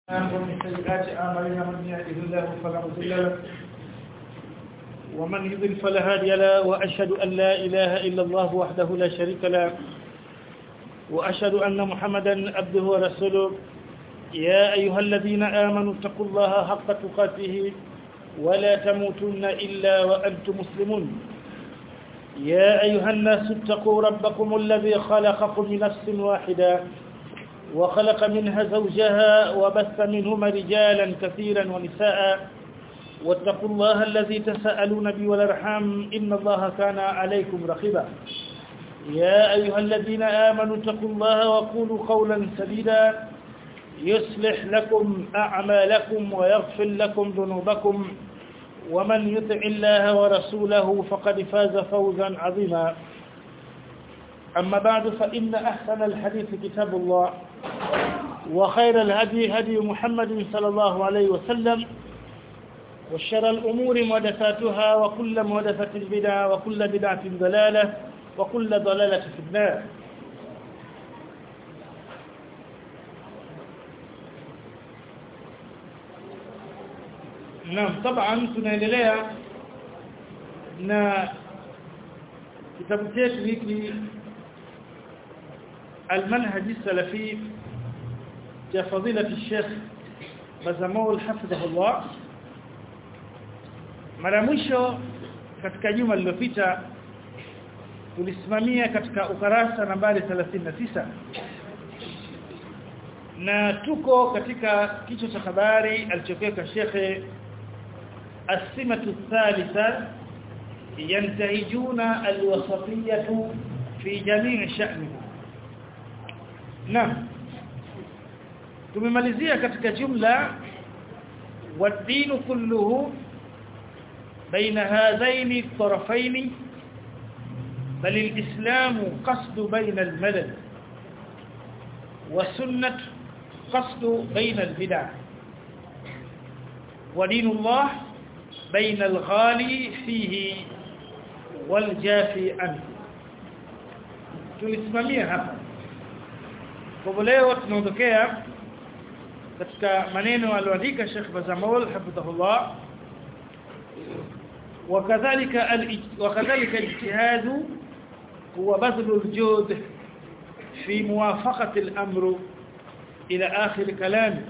ومن سيئات أعمالنا من يهده الله فلا مضل له ومن يضلل فلا هادي له وأشهد أن لا إله إلا الله وحده لا شريك له وأشهد أن محمدا عبده ورسوله يا أيها الذين آمنوا اتقوا الله حق تقاته ولا تموتن إلا وأنتم مسلمون يا أيها الناس اتقوا ربكم الذي خلقكم من نفس واحدة وخلق منها زوجها وبث منهما رجالا كثيرا ونساء واتقوا الله الذي تساءلون به والارحام إن الله كان عليكم رقيبا يا أيها الذين آمنوا اتقوا الله وقولوا قولا سديدا يصلح لكم أعمالكم ويغفر لكم ذنوبكم ومن يطع الله ورسوله فقد فاز فوزا عظيما أما بعد فإن أحسن الحديث كتاب الله وخير الهدي هدي محمد صلى الله عليه وسلم وشر الأمور محدثاتها وكل محدثة بدعة وكل بدعة ضلالة وكل ضلالة في النار Naam طبعا tunaendelea na kitabu chetu hiki المنهج السلفي cha fadilati Sheikh Bazamul hafidhahullah mara mwisho katika juma lililopita tulisimamia katika ukarasa nambari 39 na tuko katika kichwa cha habari alichokeka Sheikh السمة الثالثة ينتهجون الوسطية في جميع شأنهم نعم tumemalizia katika jumla والدين كله بين هذين الطرفين بل الإسلام قصد بين الملل والسنة قصد بين البدع ودين الله بين الغالي فيه والجافي عنه tulisimamia hapa kwa leo tunaondokea katika maneno aliyoandika Sheikh Bazamol hafidhahullah وكذلك وكذلك الاجتهاد هو بذل الجهد في موافقة الأمر إلى آخر كلامه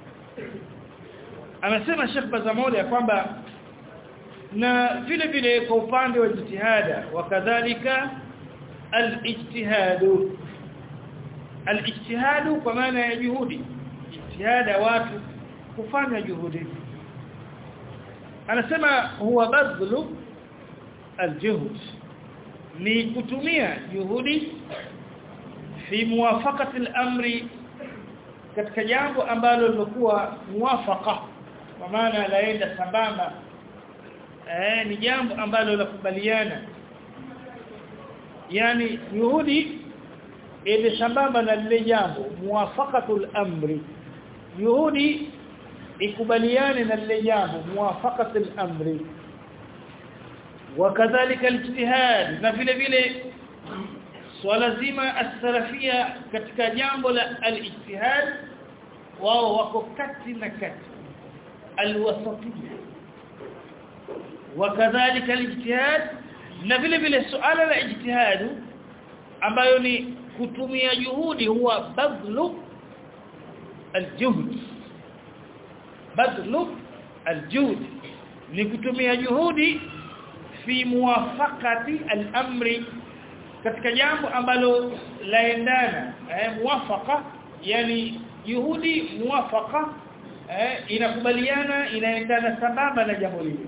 anasema Sheikh Bazamoli ya kwamba na vile vile kwa upande wa jitihada wakadhalika al-ijtihadu al-ijtihadu kwa maana ya juhudi jitihada watu kufanya juhudi anasema huwa badlu al-juhd ni kutumia juhudi fi muwafaqati al-amri katika jambo ambalo lilikuwa muwafaqa kwa maana laenda sambamba eh ni jambo ambalo lakubaliana yani juhudi ile sambamba na lile jambo muwafaqatul amri juhudi ikubaliane na lile jambo muwafaqatul amri wakadhalika alijtihad na vile vile swala zima as-salafia katika jambo la al-ijtihad wao wako kati na kati al-wasatiyya wakadhalika al-ijtihad na vile vile suala la ijtihad ambayo ni kutumia juhudi huwa badlu al-juhd badlu al-juhd ni kutumia juhudi fi muwafaqati al-amri katika jambo ambalo laendana eh, muwafaka yani juhudi muwafaka eh, inakubaliana inaendana sambamba na jambo lile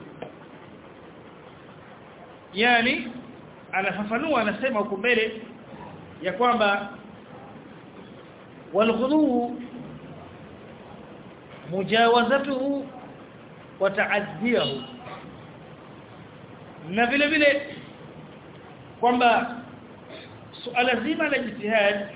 yani anafafanua anasema huko mbele ya kwamba walghulu mujawazatuhu wa ta'addiyahu na vile vile kwamba suala zima la jitihad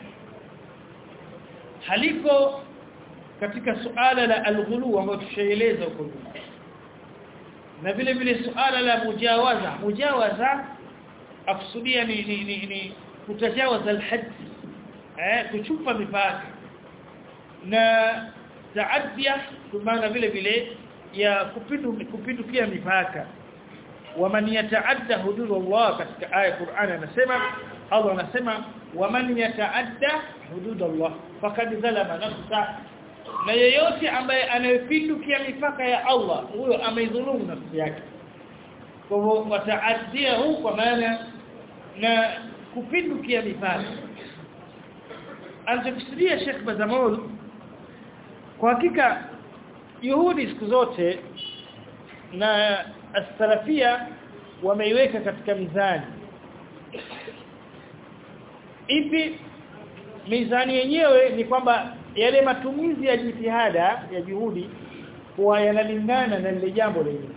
haliko katika suala la alghulu ambalo tushaeleza huko na vile vile suala la mujawaza mujawaza akusudia ni, ni, ni, ni kutajawaza alhad eh kuchupa mipaka na taadia maana vile vile ya kupindu kupindukia mipaka waman yataadda hududallah katika aya Qur'an anasema Allah anasema waman yataadda hududallah faqad zalama nafsa na yeyote ambaye anayepindukia mipaka ya Allah huyo ameidhulumu nafsi yake kwa hivyo wataadia huu kwa maana na kupindukia mipaka alichokusudia Sheikh Bazamol kwa hakika juhudi siku zote na as-salafia wameiweka katika mizani ipi mizani yenyewe ni kwamba yale matumizi ya jitihada ya juhudi huwa yanalingana na lile jambo lenyewe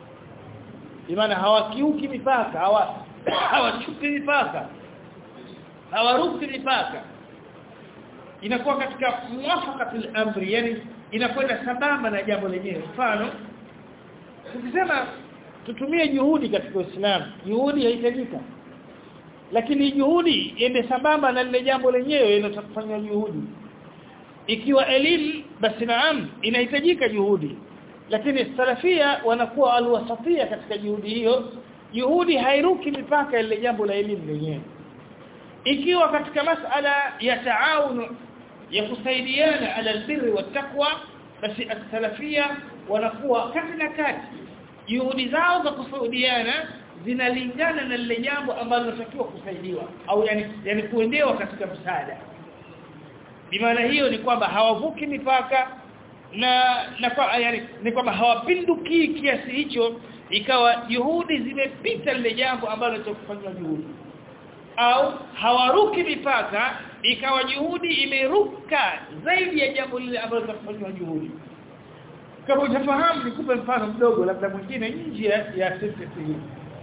maana hawakiuki mipaka hawa hawachuki mipaka hawaruki mipaka inakuwa katika muwafaqatul amri yani inakwenda sambamba na jambo lenyewe mfano tukisema tutumie juhudi katika Uislamu juhudi haitajika lakini juhudi iende sambamba na lile jambo lenyewe linalofanywa juhudi ikiwa elimu basi naam inahitajika juhudi lakini salafia wanakuwa alwasatia katika juhudi hiyo juhudi hairuki mipaka ile jambo la elimu lenyewe ikiwa katika masala ya taawun ya kusaidiana ala albirri wattaqwa basi as-salafia wanakuwa kati na kati juhudi zao za kusaidiana zinalingana na lile jambo ambalo linatakiwa kusaidiwa au yani yani kuendewa katika msaada bimaana hiyo ni kwamba hawavuki mipaka na na kwa yani ni kwamba hawapinduki kiasi hicho ikawa juhudi zimepita lile jambo ambalo litakufanywa juhudi au hawaruki mipaka ikawa juhudi imeruka zaidi ya jambo lile ambalo litakufanywa juhudi kama utafahamu nikupe mfano mdogo labda mwingine nje ya sisi hii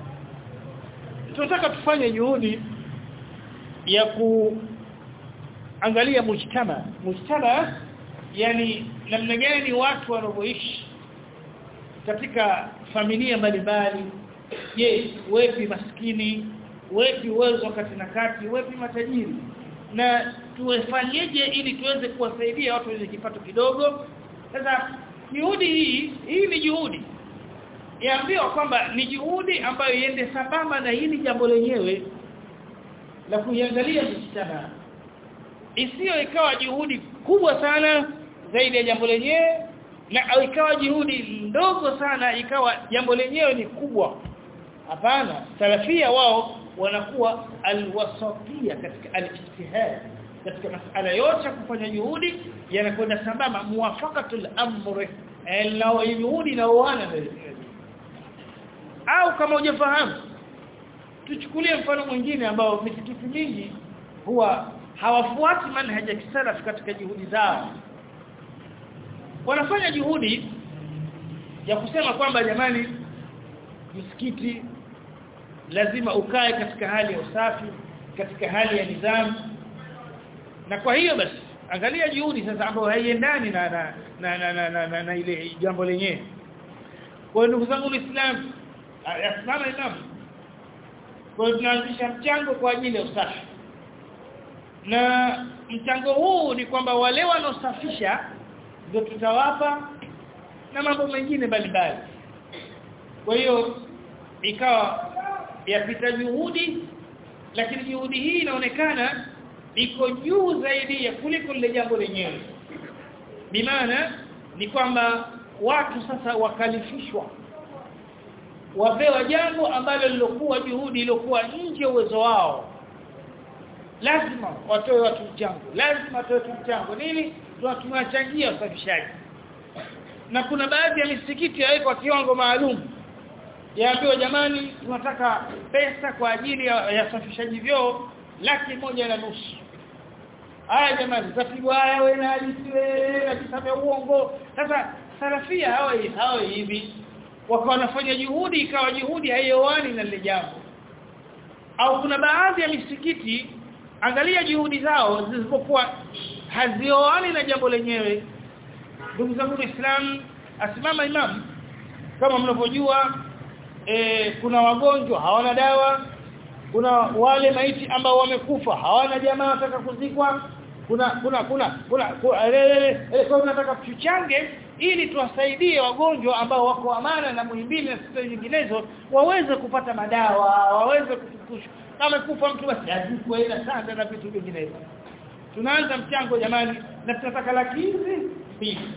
tunataka tufanye juhudi ya kuangalia mujtama mujtama yani namna gani watu wanavyoishi katika familia mbalimbali je wepi maskini wepi uwezo kati na kati wepi matajiri na tuwefanyeje ili tuweze kuwasaidia watu wenye kipato kidogo sasa juhudi hii hii ni juhudi yaambiwa kwamba ni juhudi ambayo iende sambamba na hili jambo lenyewe la kuiangalia mshtama isiyo ikawa juhudi kubwa sana zaidi ya jambo lenyewe na au ikawa juhudi ndogo sana ikawa jambo lenyewe ni kubwa hapana salafia wao wanakuwa alwasatia katika alijtihad katika masala yote kufanya juhudi yanakwenda sambamba muwafaqatul amri lao juhudi na uana au kama hujafahamu tuchukulie mfano mwingine ambao misikiti mingi huwa hawafuati manhaja ya kisalaf katika juhudi zao wanafanya juhudi ya kusema kwamba jamani msikiti lazima ukae katika hali ya usafi katika hali ya nidhamu na kwa hiyo basi angalia juhudi sasa ambayo haiendani na na na, na, na, na, na, na ile jambo lenyewe kwa ndugu zangu Uislamu asimama imam kwa tunaanzisha mchango kwa ajili ya usafi na mchango huu ni kwamba wale wanaosafisha ndio tutawapa na mambo mengine mbalimbali kwa hiyo ikawa yapita juhudi lakini juhudi hii inaonekana iko juu zaidi ya kuliko lile jambo lenyewe bimaana ni kwamba watu sasa wakalifishwa wapewa jambo ambalo lilokuwa juhudi iliyokuwa nje uwezo wao lazima watoe watu mchango lazima watoe watu mchango nini tunawachangia usafishaji na kuna baadhi ya misikiti yawekwa kiwango maalum yaambiwa jamani tunataka pesa kwa ajili ya, ya safishaji vyoo laki moja na nusu haya jamani tapigwa haya wewe na alisiwe na kisame uongo sasa salafia hawa hawa hivi wakawa wanafanya juhudi ikawa juhudi haioani na lile jambo au kuna baadhi ya misikiti angalia juhudi zao zilizokuwa hazioani na jambo lenyewe ndugu zangu Islam asimama imam kama mnavyojua e, kuna wagonjwa hawana dawa kuna wale maiti ambao wamekufa hawana jamaa wataka kuzikwa kuna kuna kuna kuna kwa tunataka tuchange ili tuwasaidie wagonjwa ambao wako amana na muhimbili na hospitali nyinginezo waweze kupata madawa waweze kufukushwa kama kufa mtu basi azikwe ila sanda na vitu vinginevyo tunaanza mchango jamani na tunataka laki hizi mbili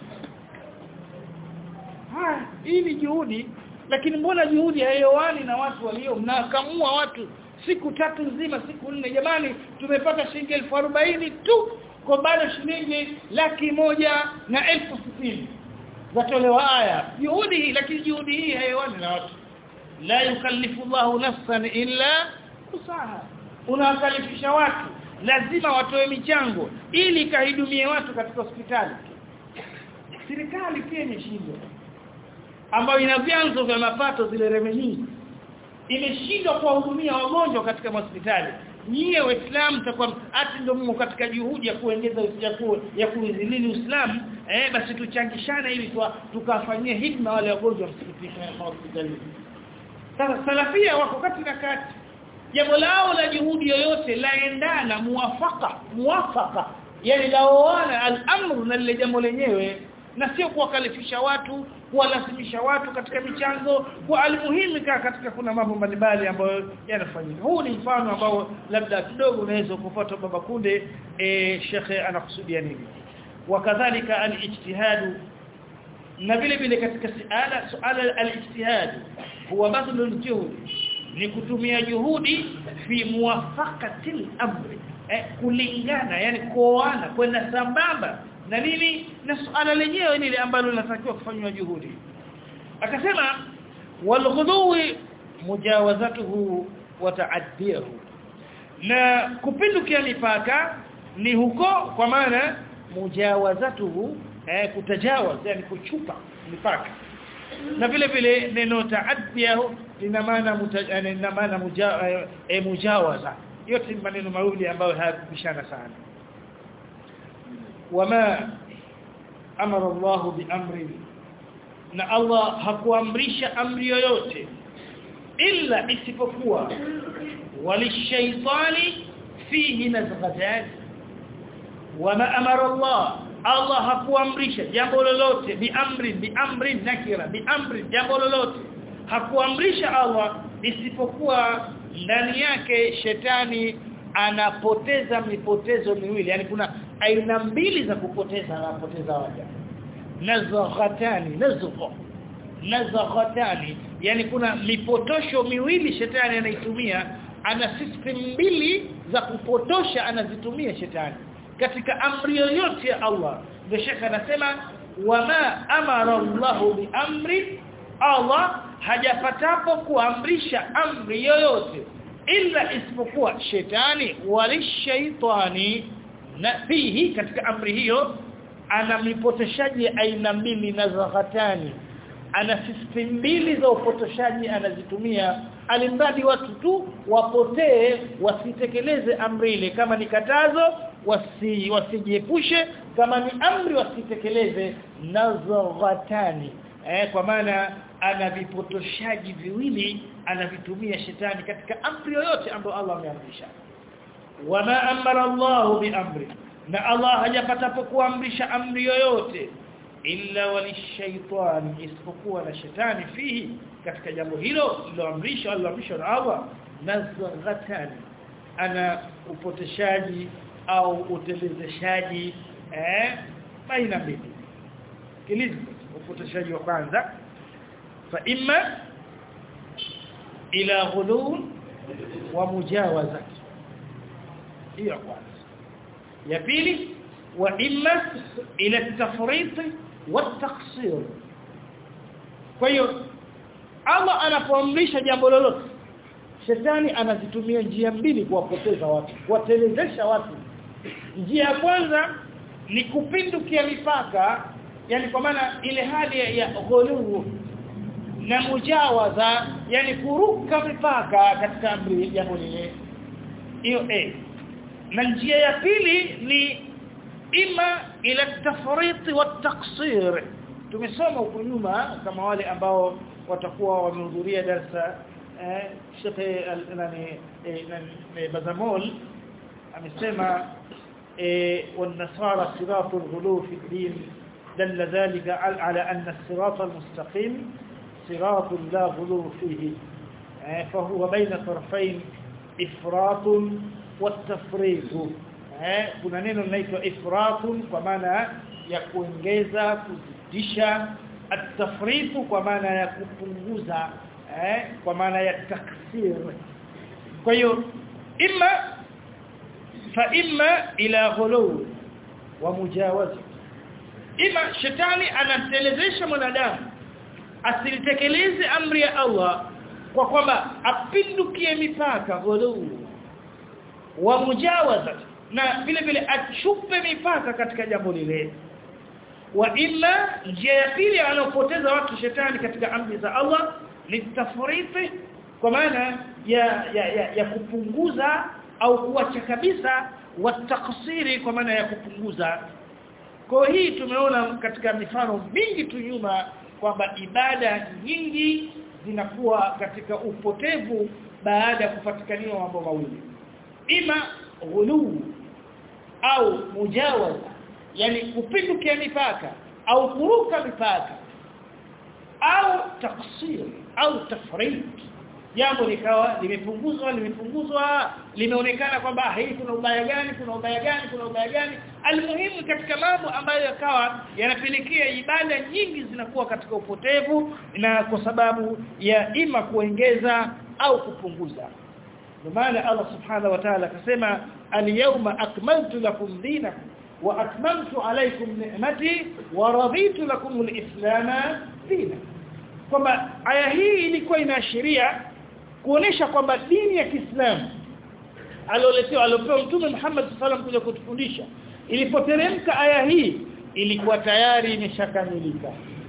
haya hii ni juhudi lakini mbona juhudi haiowani na watu walio mnakamua watu siku tatu nzima siku nne jamani tumepata shilingi elfu arobaini tu kwa bado shilingi laki moja na elfu sitini zatolewa haya juhudi hii lakini juhudi hii haiowani na watu la yukallifu Allahu nafsan illa usaha unawakalifisha watu lazima watoe michango ili kahidumie watu katika hospitali serikali pia imeshindwa ambayo ina vyanzo vya mapato zile revenue imeshindwa kuwahudumia wagonjwa katika hospitali nyie waislamu mtakuwa ati ndio mmo katika juhudi ya kuongeza ya ku, ya kuizilili Uislamu eh basi tuchangishane ili tukafanyie hikma wale wagonjwa hospitalini sasa salafia wako kati na kati jambo lao la juhudi yoyote laendana muwafaka muwafaka yani laoana al-amru na lile jambo lenyewe na sio kuwakalifisha watu kuwalazimisha watu katika michango kwa almuhimu katika kuna mambo mbalimbali ambayo yanafanyika huu ni mfano ambao labda kidogo unaweza kufuata baba kunde e, shekhe anakusudia nini wakadhalika al-ijtihad na vile vile katika suala suala al-ijtihad huwa badlul juhud ni kutumia juhudi fi muwafaqatil amri eh, kulingana yani kuoana kwenda sambamba na nini na suala lenyewe lile ambalo linatakiwa kufanywa juhudi akasema walghudwi mujawazatuhu wa ta'addiyahu na kupindukia mipaka ni huko kwa maana mujawazatuhu eh, kutajawaz yani kuchupa mipaka na vile vile neno ta'addiyahu lina maana lina maana mujawaza yote ni maneno mawili ambayo hayakubishana sana wama amara Allah biamri na Allah hakuamrisha amri yoyote illa isipokuwa walishaitani fihi nazghatan wama amara Allah Allah hakuamrisha jambo lolote biamri biamri nakira biamri jambo lolote hakuamrisha Allah isipokuwa ndani yake shetani anapoteza mipotezo miwili yani kuna aina mbili za kupoteza anapoteza waja nazghatani nazgha nazghatani yani kuna mipotosho miwili shetani anaitumia ana system mbili za kupotosha anazitumia shetani katika amri yoyote ya Allah ndio shekha anasema wama amara Allahu bi amri Allah hajapatapo kuamrisha amri yoyote ila isipokuwa shetani walishaitani na fihi katika amri hiyo ana mipotoshaji aina mbili na zaghatani ana system mbili za upotoshaji anazitumia alimradi watu tu wapotee wasitekeleze amri ile kama ni katazo wasi wasijiepushe kama ni amri wasitekeleze nazghatani eh kwa maana ana vipotoshaji viwili anavitumia shetani katika amri yoyote ambayo Allah ameamrisha wama amara Allah biamri na Allah hajapatapo kuamrisha amri yoyote illa walishaitani isipokuwa na shetani fihi katika jambo hilo liloamrisha Allah amrisha na Allah nazghatani ana upoteshaji au utelezeshaji eh baina mbili kilizi upoteshaji wa kwanza fa imma ila ghulul wa mujawazat hiyo kwanza ya pili wa imma ila tafrit wa taqsir kwa hiyo Allah anapoamrisha jambo lolote shetani anazitumia njia mbili kuwapoteza watu kuwatelezesha watu njia ya kwanza ni kupindukia mipaka yani kwa maana ile hali ya ghuluu na mujawaza yani kuruka mipaka katika amri jambo lile hiyo eh na njia ya pili ni ima ila tafrit wa taqsir tumesoma huko nyuma kama wale ambao watakuwa wamehudhuria darasa eh Sheikh nani Bazamol amesema والنصارى صراط الغلو في الدين دل ذلك على أن الصراط المستقيم صراط لا غلو فيه فهو بين طرفين إفراط والتفريط kuna neno linaitwa ifratun kwa maana ya kuongeza kuzidisha at-tafritu kwa maana ya kupunguza eh kwa maana ya taksir kwa hiyo imma fa imma ila ghulu wa mujawaza ima shetani anatelezesha mwanadamu asilitekeleze amri ya Allah kwa kwamba apindukie mipaka ghulu wa mujawaza na vile vile achupe mipaka katika jambo lile wa illa njia ya pili anapoteza watu shetani katika amri za Allah ni tafriti kwa maana ya, ya, ya, ya kupunguza au kuacha kabisa wataksiri kwa maana ya kupunguza kwa hii tumeona katika mifano mingi tu nyuma kwamba ibada nyingi zinakuwa katika upotevu baada ya kupatikaniwa mambo mawili ima ghuluu au mujawaza yani kupindukia mipaka au kuruka mipaka au taksir au tafrit jambo likawa limepunguzwa limepunguzwa limeonekana kwamba hii kuna ubaya gani kuna ubaya gani kuna ubaya gani almuhimu katika mambo ambayo yakawa yanapelekea ibada nyingi zinakuwa katika upotevu na kwa sababu ya ima kuongeza au kupunguza ndio maana Allah subhanahu wa ta'ala akasema al-yawma akmaltu lakum dinakum wa atmamtu alaykum ni'mati wa raditu lakum al-islam dina kwamba aya hii ilikuwa inaashiria kuonesha kwamba dini ya Kiislamu alioletewa aliopewa Mtume Muhammad sallallahu kuja kutufundisha ilipoteremka aya hii ilikuwa tayari imeshakamilika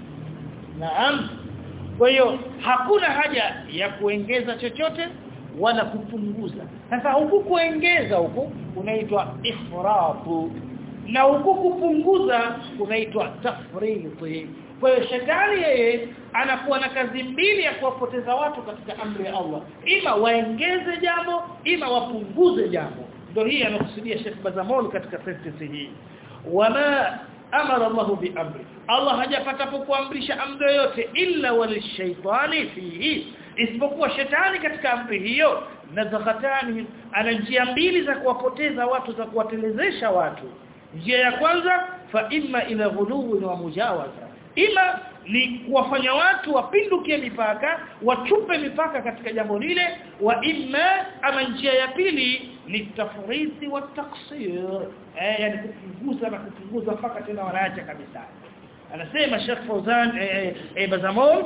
naam kwa hiyo hakuna haja ya kuongeza chochote wala kupunguza sasa huku kuongeza huku unaitwa ifratu na huku kupunguza unaitwa tafriti kwa hiyo shetani yeye anakuwa na kazi mbili ya kuwapoteza watu katika amri ya Allah ima waongeze jambo ima wapunguze jambo ndio hii anakusudia Sheikh Bazamol katika sentence hii wama amara Allah bi amri Allah hajapata kuamrisha amri yoyote illa walishaytani fihi isipokuwa shetani katika amri hiyo nazakatani ana njia mbili za kuwapoteza watu za kuwatelezesha watu njia ya kwanza fa imma ila ghuluwi wa mujawaza ima ni kuwafanya watu wapindukie mipaka wachupe mipaka katika jambo lile wa imma ama njia ya pili ni tafriti wa taksir eh yani kupunguza na kupunguza mpaka tena wanaacha kabisa anasema Sheikh Fauzan eh, eh, Bazamol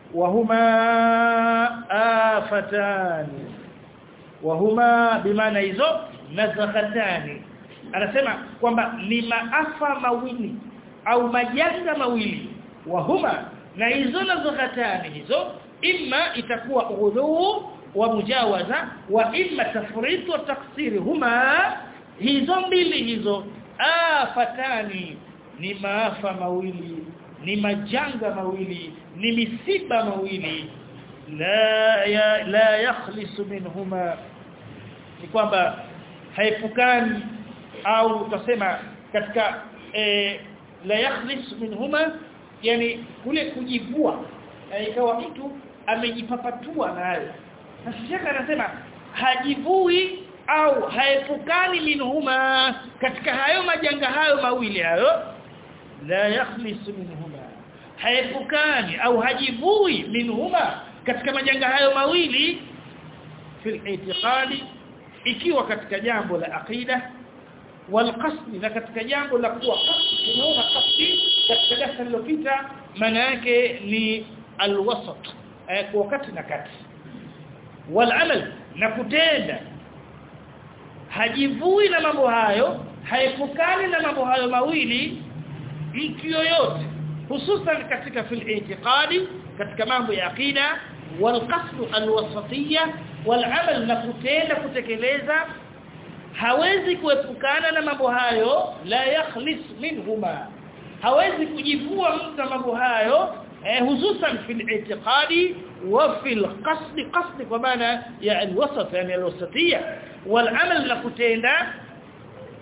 wahuma afatani wahuma bimaana hizo nazakhatani anasema kwamba ni maafa mawili au majanga mawili wahuma na hizo nazakhatani hizo imma itakuwa ghuluu wa mujawaza wa imma tafrit wa taksiri huma hizo mbili hizo afatani ni maafa mawili ni majanga mawili ni misiba mawili la ya, la yakhlisu minhuma ni kwamba haepukani au utasema katika e, la yakhlis minhuma yani kule kujivua ikawa mtu amejipapatua nayo sasa anasema hajivui au haepukani minhuma katika hayo majanga hayo mawili hayo la yakhlis minhuma haepukani au hajivui minhuma katika majanga hayo mawili fil itiqadi ikiwa katika jambo la aqida wal qasd na katika jambo la kuwa qasd tunaona qasd katika darasa lililopita maana yake ni alwasat eh, kwa wakati na kati wal amal na kutenda hajivui na mambo hayo haepukani na mambo hayo mawili mtu yoyote hususan katika fil i'tiqadi katika mambo ya aqida wal qasd alwasatiyya wal amal na kutenda kutekeleza hawezi kuepukana na mambo hayo la yakhlis minhuma hawezi kujivua mtu na mambo hayo eh, hususan fil i'tiqadi wa fil qasd qasd kwa maana ya alwasat yani alwasatiyya wal amal na kutenda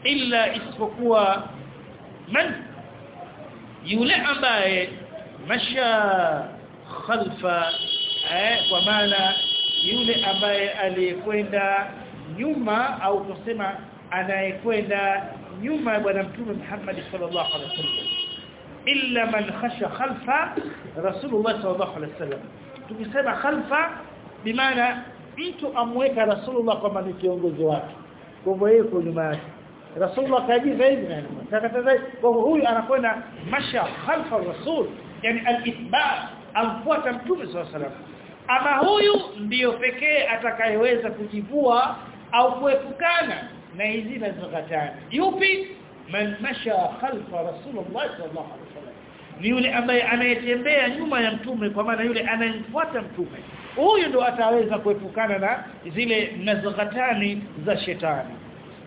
illa isipokuwa man yule ambaye masha khalfa eh, kwa maana yule ambaye aliyekwenda nyuma au tusema anayekwenda nyuma ya bwana mtume Muhammad sallallahu alaihi wasallam illa man khasha khalfa rasulullah sallallahu alaihi wasallam tukisema khalfa bimaana mtu amweka rasulullah kama ni kiongozi wake kwa hivyo yeye kwa nyuma yake rasulullah kajiza hivi na takataza kwa hivyo huyu anakwenda masha khalfa rasul yani al-ithba amfuata mtume sallallahu alaihi wasallam ama huyu ndiyo pekee atakayeweza kujivua au kuepukana na hizi nazokatana yupi man masha khalfa rasulullah sallallahu alaihi wasallam ni yule ambaye anayetembea nyuma ya mtume kwa maana yule anayemfuata mtume huyu ndo ataweza kuepukana na zile nazokatani za shetani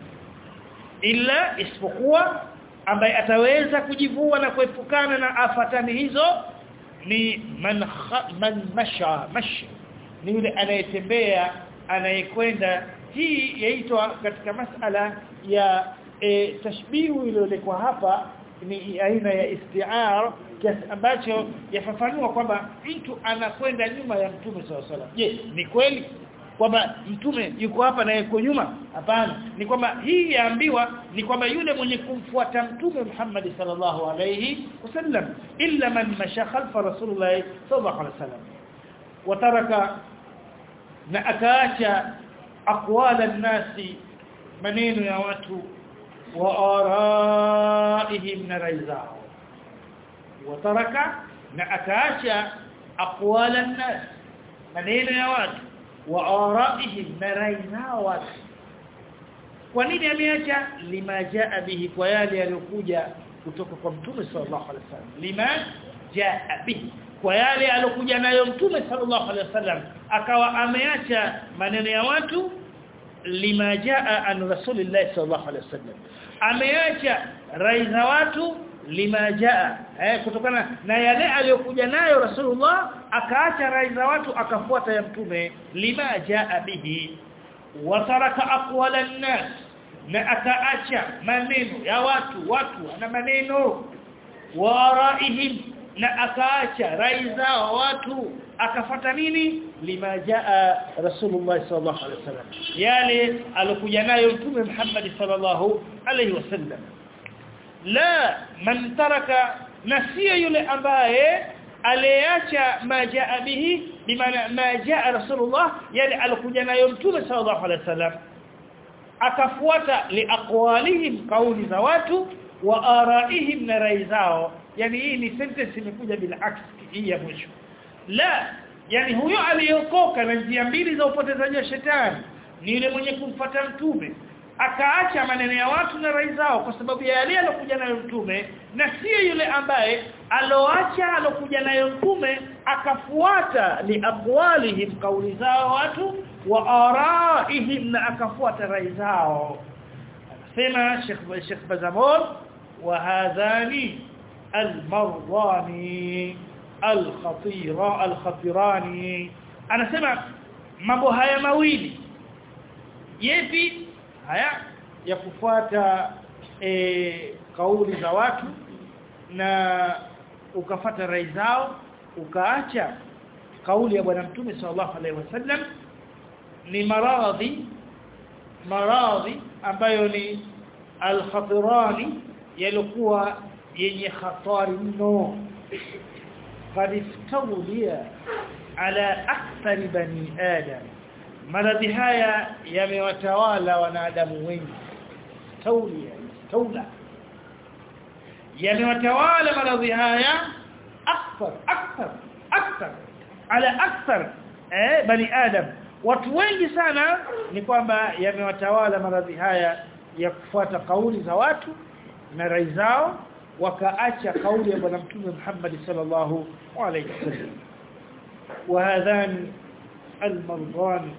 ila isipokuwa ambaye ataweza kujivua na kuepukana na afatani hizo ni man kha, man masha mashi ni yule anayetembea anayekwenda hii yaitwa katika masala ya e, tashbihu iliyolekwa hapa ni aina ya isti'ar kiasi ambacho yafafanua kwamba mtu anakwenda nyuma ya mtume sallallahu alaihi wasallam je ni kweli kwamba mtume yuko hapa na yuko nyuma hapana ni kwamba hii yaambiwa ni kwamba yule mwenye kumfuata mtume Muhammad sallallahu alayhi wasallam illa man masha khalfa rasulullah sallallahu alayhi wasallam wataraka na akaacha aqwala an-nasi maneno ya watu wa araihim na raizao wataraka na akaacha aqwala an-nas maneno ya watu wa araihim na rai zao watu kwa nini ameacha lima jaa bihi kwa yale yaliyokuja kutoka kwa mtume sallallahu alaihi wasallam lima jaa bihi kwa yale aliyokuja nayo mtume sallallahu alaihi wasallam akawa ameacha maneno ya watu lima jaa an rasulillah sallallahu alaihi wasallam ameacha rai za watu lima jaa eh, kutokana na yale aliyokuja nayo rasulullah akaacha rai za watu akafuata ya mtume lima jaa bihi wataraka aqwala an-nas na akaacha maneno ya watu watu na maneno waraihim na akaacha rai zao watu akafata nini lima jaa rasulullah sallallahu alaihi wasallam yale alokuja nayo mtume Muhammad sallallahu alaihi wasallam la man taraka na sio yule ambaye aliacha majaa bihi bimaana majaa rasulullah yale alokuja nayo mtume sallallahu alaihi wasallam akafuata liaqwalihim kauli za watu wa araihim na rai zao yani hii ni sentence imekuja bila aksi hii ya mwisho la yani huyo aliyokoka na njia mbili za upotezaji wa shetani ni yule mwenye kumfuata mtume akaacha maneno ya watu na rai zao kwa sababu ya yale alokuja nayo mtume na sio yule ambaye aloacha alokuja nayo mtume akafuata liaqwalihim kauli zao watu wa araihim na akafuata rai zao anasema Sheikh Sheikh Bazamol wa hadhani al-marwani al-khatira al-khatirani anasema mambo haya mawili yepi haya ya kufuata e, kauli za watu na ukafata rai zao ukaacha kauli ya bwana mtume sallallahu alaihi wasallam ni maradhi maradhi ambayo ni al-khatirani yalikuwa yenye hatari mno qad istawliya ala akthar bani adam maradhi haya yamewatawala wanadamu wengi taulia taula yamewatawala maradhi haya akthar akthar akthar ala akthar eh bani adam watu wengi sana ni kwamba yamewatawala maradhi haya ya kufuata kauli za watu na rai zao wakaacha kauli ya bwana mtume Muhammad sallallahu alayhi wasallam وهذان المرضان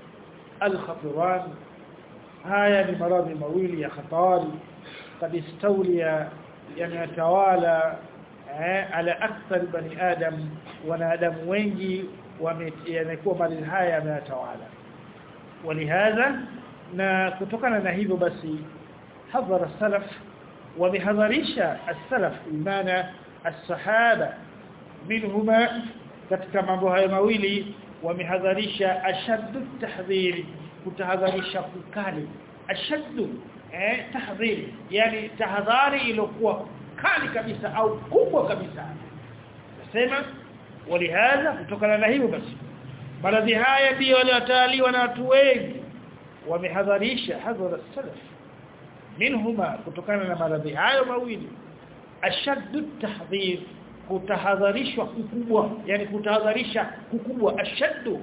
الخطران haya ni maradhi mawili ya hatari قد استولي yanatawala ala akthar bani adam wanadamu wengi yamekuwa maradhi haya yanatawala walihadha na kutokana na hivyo basi hadhara as-salaf wamehadharisha as-salaf imana as-sahaba minhuma katika mambo hayo mawili wamehadharisha ashaddu tahdhiri kutahadharisha kukali ashaddu eh tahdhiri yani tahadhari iliyokuwa kali kabisa au kubwa kabisa nasema walihadha kutokana na hivyo basi maradhi haya ndio waliotaliwa na watu wengi wamehadharisha hadhara salaf minhuma kutokana na maradhi hayo mawili ashaddu tahdhir kutahadharishwa kukubwa yani kutahadharisha kukubwa ashaddu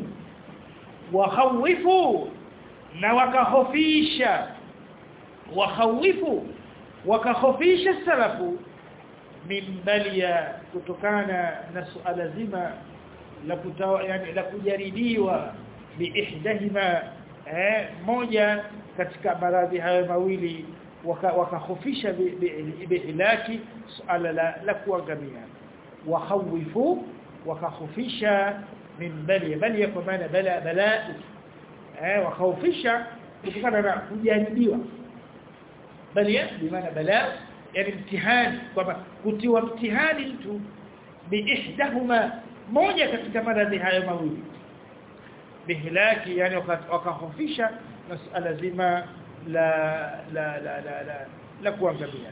wakhawifu na wakahofisha wakhawifu wakahofisha salafu min balia kutokana na suala zima la kutawa yani la kujaribiwa biihdahima eh moja katika maradhi hayo mawili wakahofisha biilaki suala la, la kuangamia wakhawifu wakahofisha min bali bali kwa maana bala bala eh wakahofisha kutokana na kujaribiwa bali bimaana bala yani mtihani kwamba kutiwa mtihani mtu biihdahuma moja katika maradhi hayo mawili bihlaki yani wakahofisha masala zima la la la la la, la kuangamia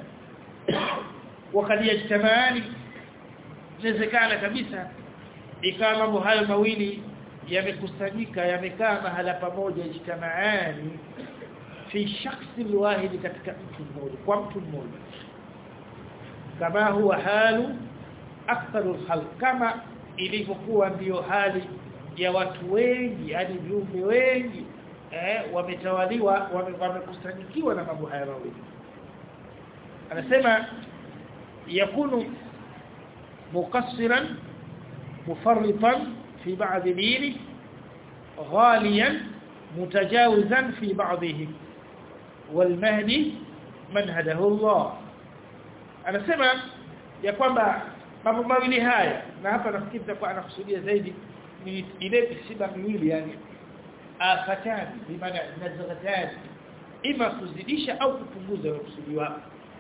wakati yajtamaani inawezekana kabisa ikawa mambo hayo mawili yamekusanyika yamekaa mahala pamoja ijtamaani fi shakhsi wahidi katika mtu mmoja kwa mtu mmoja kama huwa halu aktharu khalq kama ilivyokuwa ndiyo hali ya watu wengi yani viumbe wengi eh wametawaliwa wamekusanyikiwa na mambo haya mawili anasema yakunu muqassiran mufarritan fi ba'd dini ghaliyan mutajawizan fi ba'dihim والمهدي من هده الله anasema ya kwamba mambo mawili haya na hapa nafikiri kwa anakusudia zaidi ni ile misiba miwili yani afatani bimaana nazghatani ima kuzidisha au kupunguza kusudiwa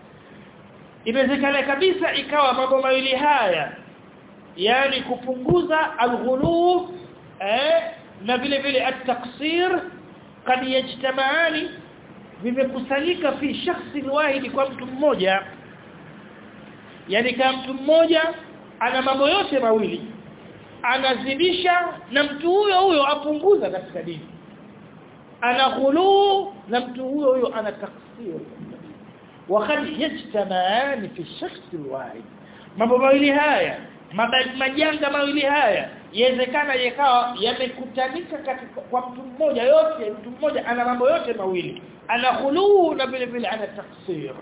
inawezekana kabisa ikawa mambo mawili haya yani kupunguza alghulub eh na vile vile at-taqsir kad yajtamaani vimekusanyika fi shakhsi wahidi kwa mtu mmoja yani kama mtu mmoja ana mambo yote mawili anazidisha na mtu huyo huyo apunguza katika dini ana ghuluu na mtu huyo huyo ana taksir wakati yajtamaan fi shakhs wahid mambo mawili haya majanga mawili haya yawezekana yakawa yamekutanika katika kwa mtu mmoja yote mtu mmoja ana mambo yote mawili ana ghuluu na vile vile ana taksir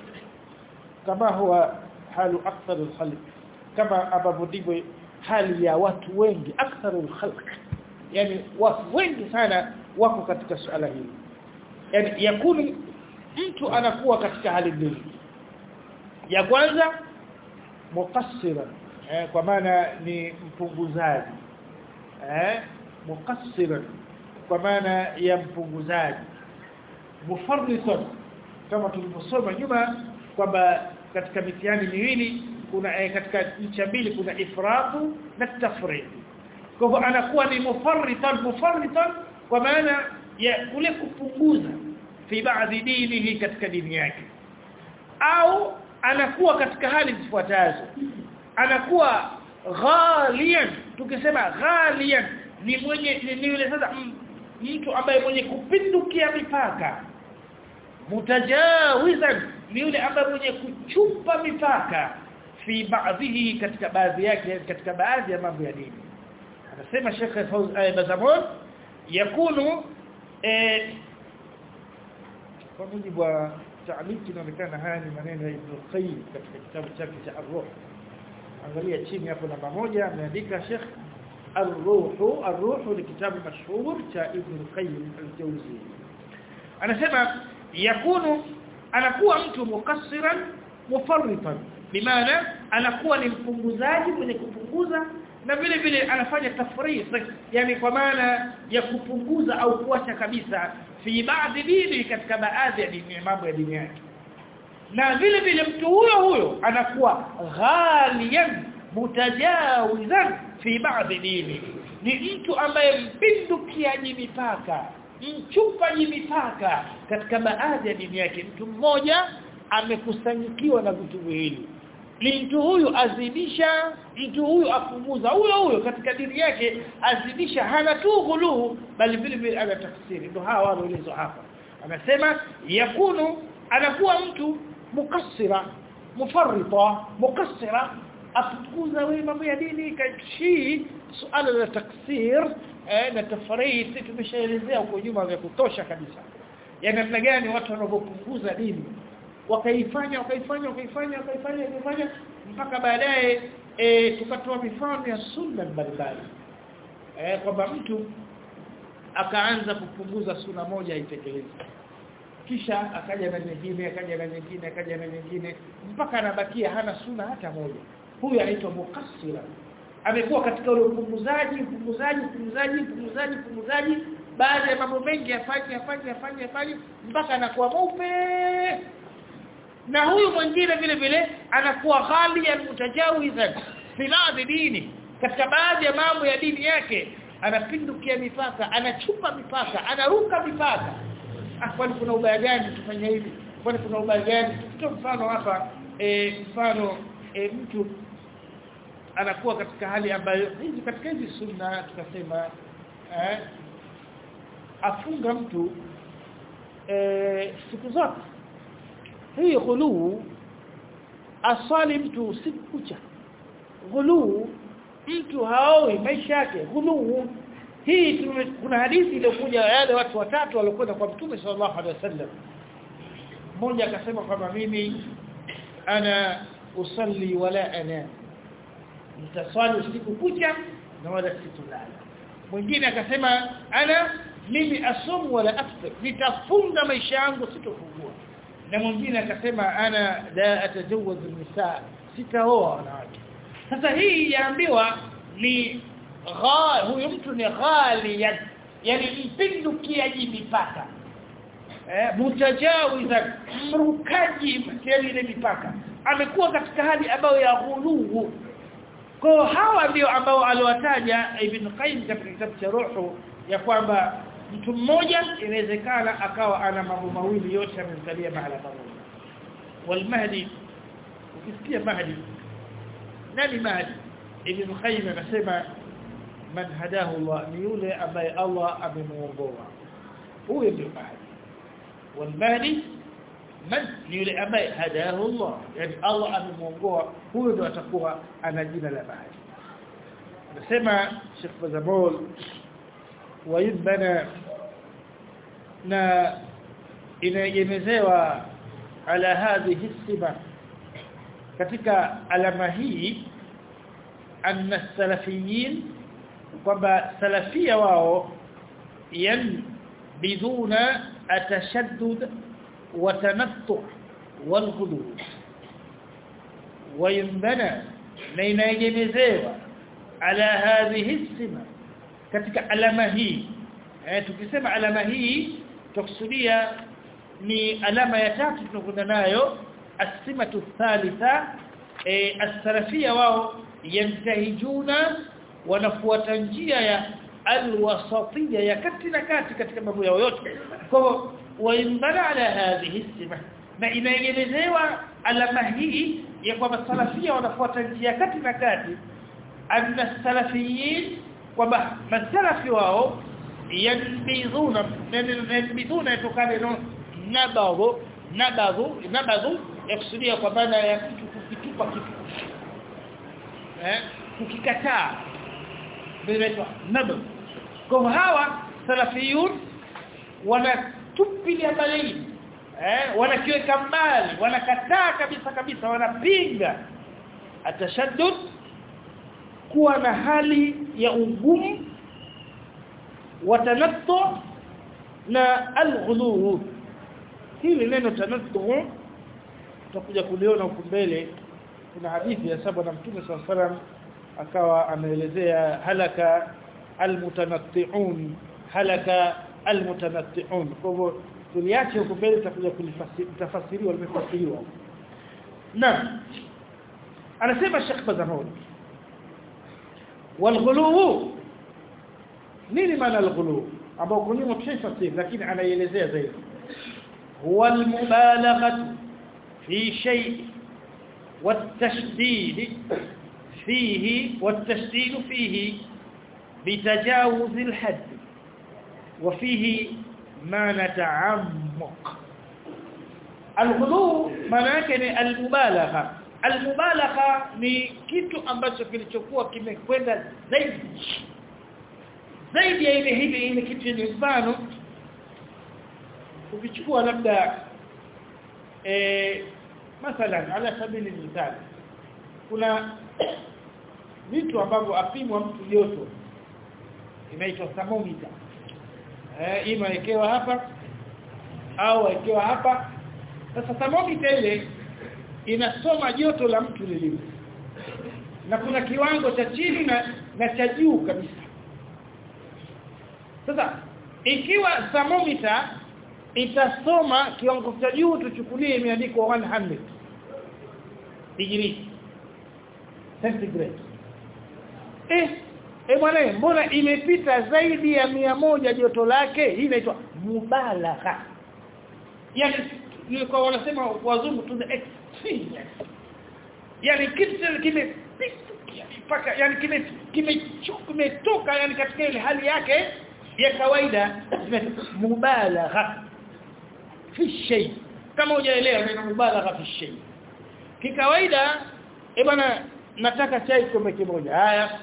kama huwa halu akthar alkhalq kama ambavyo ndivyo hali ya watu wengi akthar alkhalq yani watu wengi sana wako katika suala hili yani yakuni mtu anakuwa katika hali mbili ya kwanza muqassiran eh, kwa maana ni mpunguzaji eh muqassiran kwa maana ya mpunguzaji mufarritan kama tulivyosoma nyuma kwamba katika mitihani miwili kuna eh, katika ncha mbili kuna ifratu na tafrid kwa hivyo anakuwa ni mufarritan mufarritan kwa maana ya kule kupunguza fi baadhi dinihi katika dini yake au anakuwa katika hali zifuatazo anakuwa ghalian tukisema ghalian ni mwenye ni yule sasa mtu ambaye mwenye kupindukia mipaka mutajawizan ni yule ambaye mwenye kuchupa mipaka fi baadhihi katika baadhi yake katika baadhi ya mambo ya dini anasema Sheikh Fawz Bazamon yakunu eh kwa mujibu wa taaliki inaonekana haya ni maneno ya Ibn Qayyim katika kitabu chake cha Ar-Ruh angalia chini hapo namba moja ameandika Sheikh Ar-Ruh Ar-Ruh ni kitabu mashhur cha Ibn Qayyim al-Jawzi anasema yakunu anakuwa mtu mukassiran mufarritan bimaana anakuwa ni mpunguzaji mwenye kupunguza na vile vile anafanya tafriq yani kwa maana ya kupunguza au kuacha kabisa fi baadhi dini katika baadhi ya dini mambo ya dini yake na vile vile mtu huyo huyo anakuwa ghaliyan mutajawizan fi baadhi dini ni mtu ambaye mpindukiaji mipaka mchupaji mipaka katika baadhi ya dini yake mtu mmoja amekusanyikiwa na vitu viwili ni mtu huyu azidisha mtu huyu apunguza huyo huyo katika dini yake azidisha hana tu ghuluhu bali vile vile ana tafsiri ndio hawa wanaelezwa hapa anasema yakunu anakuwa mtu mukassira mufarrita mukassira apunguza wewe mambo ya dini kashi suala la taksir eh, na tafriti tumeshaelezea huko nyuma vya kutosha kabisa ya namna gani watu wanavyopunguza dini wakaifanya wakaifanya wakaifanya wakaifanya wakaifanya mpaka baadaye e, tukatoa mifano ya sunna mbalimbali eh kwamba mtu akaanza kupunguza suna moja aitekeleze kisha akaja na nyingine akaja na nyingine akaja na nyingine mpaka anabakia hana suna hata moja huyu anaitwa mukassira amekuwa katika ule upunguzaji upunguzaji upunguzaji upunguzaji upunguzaji baada ya mambo mengi afanye afanye afanye afanye mpaka anakuwa mweupe na huyu mwingine vile vile anakuwa ghaliyan mutajawizan fi baadhi dini katika baadhi ya mambo ya dini yake anapindukia mipaka anachupa mipaka anaruka mipaka ah kwani kuna ubaya gani tufanye hivi kwani kuna ubaya gani tutoe mfano hapa e, mfano e, mtu anakuwa katika hali ambayo hizi katika hizi sunna tukasema eh, afunga mtu eh, siku zote hii ghuluu asali mtu usiku kucha ghuluu mtu haoi maisha yake ghuluu hii tume, kuna hadithi iliyokuja yale watu watatu waliokwenda kwa mtume sallallahu alaihi wasallam mmoja akasema kwamba mimi ana usalli wala ana nitaswali usiku kucha na wala situlala mwingine akasema ana mimi asumu wala aftir nitafunga maisha yangu sitofungua na mwingine akasema ana la atajawaz nisa sitaoa wanawake sasa hii yaambiwa ni huyu mtu ni ghaliyan yani mpindukiaji mipaka eh mutajawiza mrukaji ile mipaka amekuwa katika hali ambayo ya ghuluu kwa hawa ndio ambao aliwataja Ibn Qayyim katika kitabu cha Ruhu ya kwamba mtu mmoja inawezekana akawa ana mambo mawili yote amezalia mahala pamoja walmahdi ukisikia mahdi nani mahdi Ibn Qayyim anasema man hadahu Allah ni yule ambaye Allah amemuongoa huyo ndio mahdi walmahdi man ni yule ambaye hadahu Allah yani Allah amemuongoa huyo ndo atakuwa ana jina la mahdi anasema Sheikh Bazamol ويبنى na inaegemezewa ala hadhihi siba katika alama hii anna salafiyin kwamba salafia wao yanbiduna atashaddud wa tanattu wal ghulu وينبنى na inaegemezewa ala hadhihi siba katika alama hii eh, tukisema alama hii tukusudia ni alama ya tatu tunakwenda nayo asimatu thalitha eh, as-salafia wao yantahijuna wanafuata njia ya alwasatiyya ya kati na kati katika mambo yao yote kwa waimbana ala hadhihi sima na inaelezewa alama hii ya kwamba salafia wanafuata njia kati na kati anna salafiyin kwamba masalafi wao yanbidhuna yanbidhuna yatokana na nabadhu nabadhu nabadhu yakusudia kwa maana ya kitu kukitupa kitu eh kukikataa vinaitwa nabadh kwa hawa salafiyun wanatupilia mbali eh wanakiweka mbali wanakataa kabisa kabisa wanapinga atashaddud kuwa na hali ya ugumu watanattu na alghulu hili neno tanattu tutakuja kuliona huko mbele kuna hadithi ya saba na mtume sallallahu alaihi wasallam akawa ameelezea halaka almutanatti'un halaka almutanatti'un kwa hivyo tuliache huko mbele tutakuja kulifasiriwa limefasiriwa naam anasema Sheikh Bazamoni والغلو nini maana al-ghulu ambao kunyuma tushafasiri lakini anaielezea zaidi huwa al-mubalaghah fi shay والتشديد فيه والتشديد فيه بتجاوز الحد وفيه ما نتعمق الغلو maana ni al-mubalagha al-mubalagha ni kitu ambacho kilichokuwa kimekwenda zaidi zaidi ya ile hivi ile kitu ni mfano ukichukua labda eh mathalan ala sabili mithali kuna vitu ambavyo apimwa mtu joto inaitwa thermometer eh imewekewa hapa au wekewa hapa sasa thermometer ile inasoma joto la mtu lilivyo na kuna kiwango cha chini na, na cha juu kabisa sasa ikiwa thermometer itasoma kiwango cha juu tuchukulie imeandikwa 100 degree centigrade eh eh bwana mbona imepita zaidi ya mia moja joto lake hii inaitwa mubalagha yani nilikuwa wanasema wazungu to the extreme yani kitu kime mpaka yani kime kimetoka yani katika ile hali yake ya kawaida mubalagha fi shay kama hujaelewa neno mubalagha fi shay kikawaida eh bwana nataka chai kikombe kimoja haya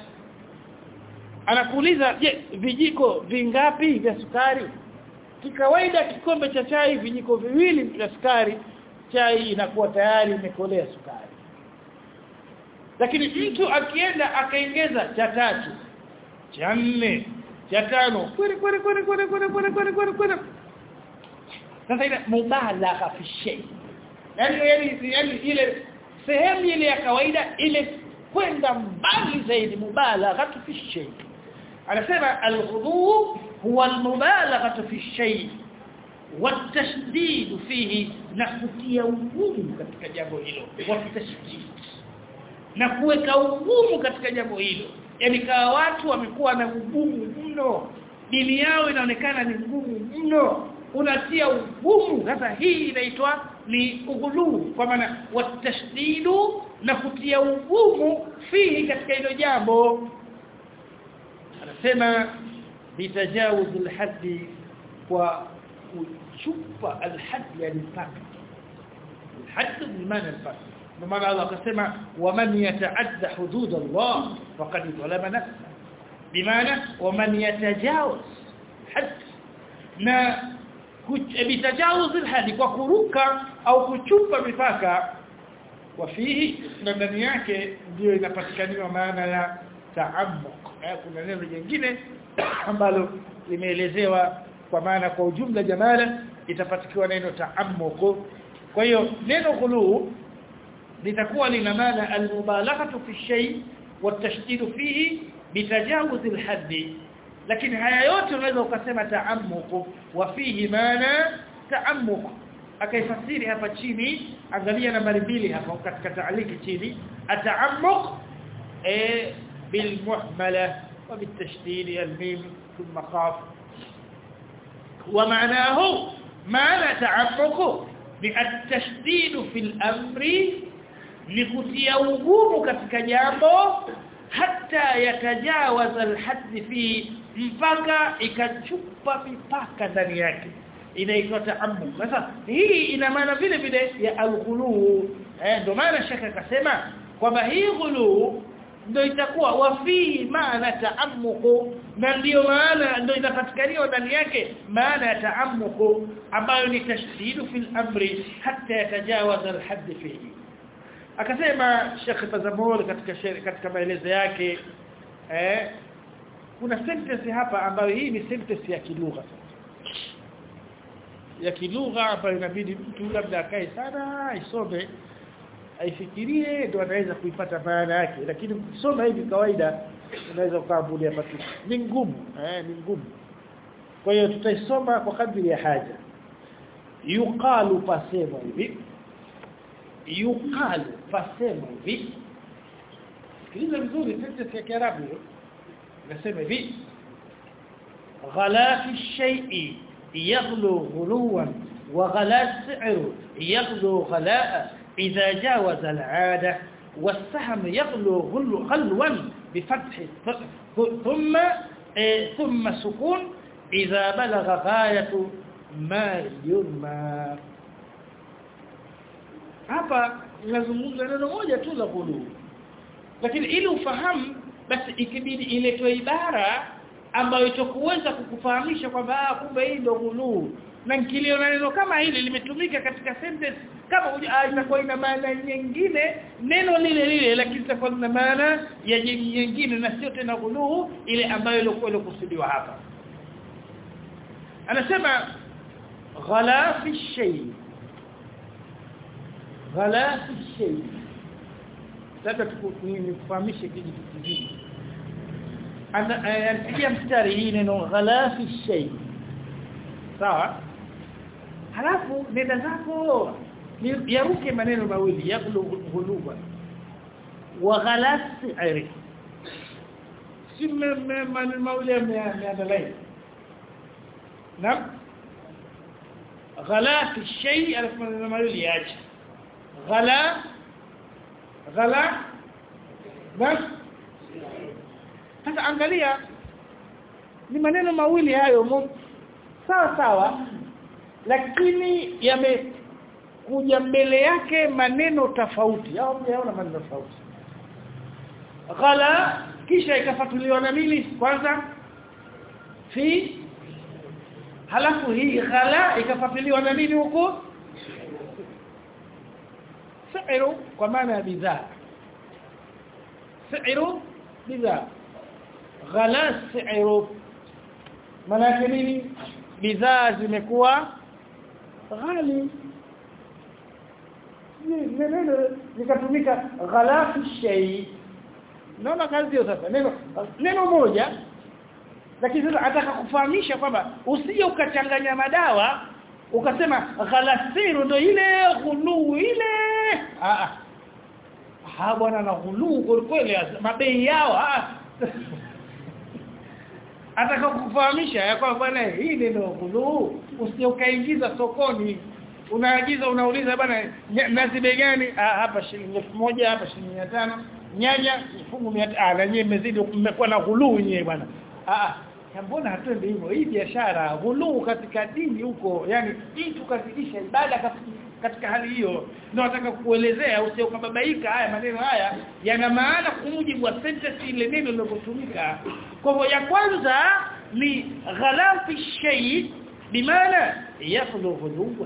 anakuuliza je vijiko vingapi vya sukari kikawaida kikombe cha chai vijiko viwili vya sukari chai inakuwa tayari imekolea sukari lakini mtu akienda akaongeza cha tatu cha nne cha tano kweli kweli kweli kweli kweli kweli kweli kweli kweli sasa ile mubalagha fi shay yani yani yani ile sehemu ile ya kawaida ile kwenda mbali zaidi mubalagha fi shay anasema al-ghulu huwa al-mubalaghah fi shay والتشديد فيه نكutia ugumu katika jambo hilo watashdid na kuweka ugumu katika jambo hilo yani kawa watu wamekuwa na ugumu mno dini yao inaonekana ni ngumu mno unatia ugumu sasa hii inaitwa ni ughulu kwa maana watashdidu na kutia ugumu fihi katika hilo jambo anasema bitajawuz alhaddi kwa kuchupa alhadd yani mpaka alhadd ni maana mpaka maana Allah akasema waman yataadda hudud Allah faqad zalama nafsa bimaana waman yatajawaz hadd na bitajawuz alhadi kwa kuruka au kuchupa mipaka wafihi na ndani yake ndio inapatikaniwa maana ya taammuq kuna neno jingine ambalo limeelezewa kwa maana kwa ujumla jamala itapatikiwa neno taammuq kwa hiyo neno khulu litakuwa lina maana almubalaghatu fi shay watashdid fihi bitajawuz alhadd lakini haya yote unaweza ukasema taammuq wa fihi maana taammuq akaifasiri hapa chini angalia nambari mbili hapa katika taaliki chini ataammuq eh بالمحمله وبالتشديد الميم ثم خاف ومعناه معنى تعمق بالتشديد في الامر لكتيا ugumu katika jambo hata yatajawaza alhadd fi mpaka ikachupa mipaka ndani yake inaitwa taammu sasa hii ina maana vile vile ya alghulu eh ndio maana shaka akasema kwamba hii ghulu ndio itakuwa wafi maana taammuku na ndio maana ndio inapatikaniwa ndani yake maana ya taammuku ambayo ni tashdidu fil amri hatta yatajawaza alhadd fihi akasema Sheikh Tazamul katika katika maelezo yake eh kuna sentence hapa ambayo hii ni sentence ya kilugha ya kilugha ambayo inabidi mtu labda akae sana isome aifikirie ndio anaweza kuipata maana yake lakini ukisoma hivi kawaida unaweza ukaambulia patu ni ngumu eh ni ngumu kwa hiyo tutaisoma kwa kadri ya haja yuqalu pasema hivi yuqalu pasema hivi sikiliza vizuri sentence ya Kiarabu nasema hivi ghala fi shay'i yaghlu ghuluwan wa ghala si'ru yaghlu ghalaa idha jawaza al'ada والسهم يغلو غلوا بفتح ثم ثم سكون إذا بلغ غاية ما يرمى hapa nazungumza neno moja tu la ghulu lakini ili ufahamu basi ikibidi iletwe ibara ambayo itakuweza kukufahamisha kwamba kumbe hii ndio ghulu na nikiliona neno kama hili limetumika katika sentence kama itakuwa ina maana nyingine neno lile lile lakini itakuwa na maana ya nyingine na sio tena ghulu ile ambayo ilikuwa ilikusudiwa hapa anasema ghala fi shay ghala fi shay sasa tukufahamishe kitu kingine anapigia mstari hii neno ghala fi shay sawa halafu nenda zako yaruke maneno mawili yaqulu ghuluba wa ghala si'ri si maneno mawili yameandalai نعم غلا في الشيء ألف من المعلول ياج غلا غلا بس sasa angalia ni maneno mawili hayo sawa sawa lakini yamekuja mbele yake maneno tofauti au mnaona maneno tofauti ghala kisha ikafatuliwa na nini kwanza fi halafu hii ghala ikafatiliwa na nini huko sa'iru kwa maana ya bidhaa sa'iru bidhaa ghala sa'iru maana yake nini bidhaa zimekuwa ghali neno likatumika ghala fi shay naona kazi hiyo sasa neno neno moja lakini sasa ataka kufahamisha kwamba usije ukachanganya madawa ukasema ghalasiru ndo ile ghuluu ile ah ah bwana na ghuluu kweli mabei yao ah ataka kufahamisha ya kwamba bwana hii ndio ghuluu usije ukaingiza sokoni unaagiza unauliza bwana nazi bei gani ah hapa shilingi 1000 hapa shilingi 500 nyanya fungu 100 ah na nyinyi mmezidi mmekuwa na ghuluu nyewe bwana ah mbona hatende hivyo hii biashara ghuluu katika dini huko yani mtu kazidisha ibada katika hali hiyo ndio nataka kuelezea usio ukababaika haya maneno haya yana maana kwa mujibu wa sentence ile neno lilotumika kwa hivyo ya kwanza ni ghalafi shay bimaana yakhlu ghuluwa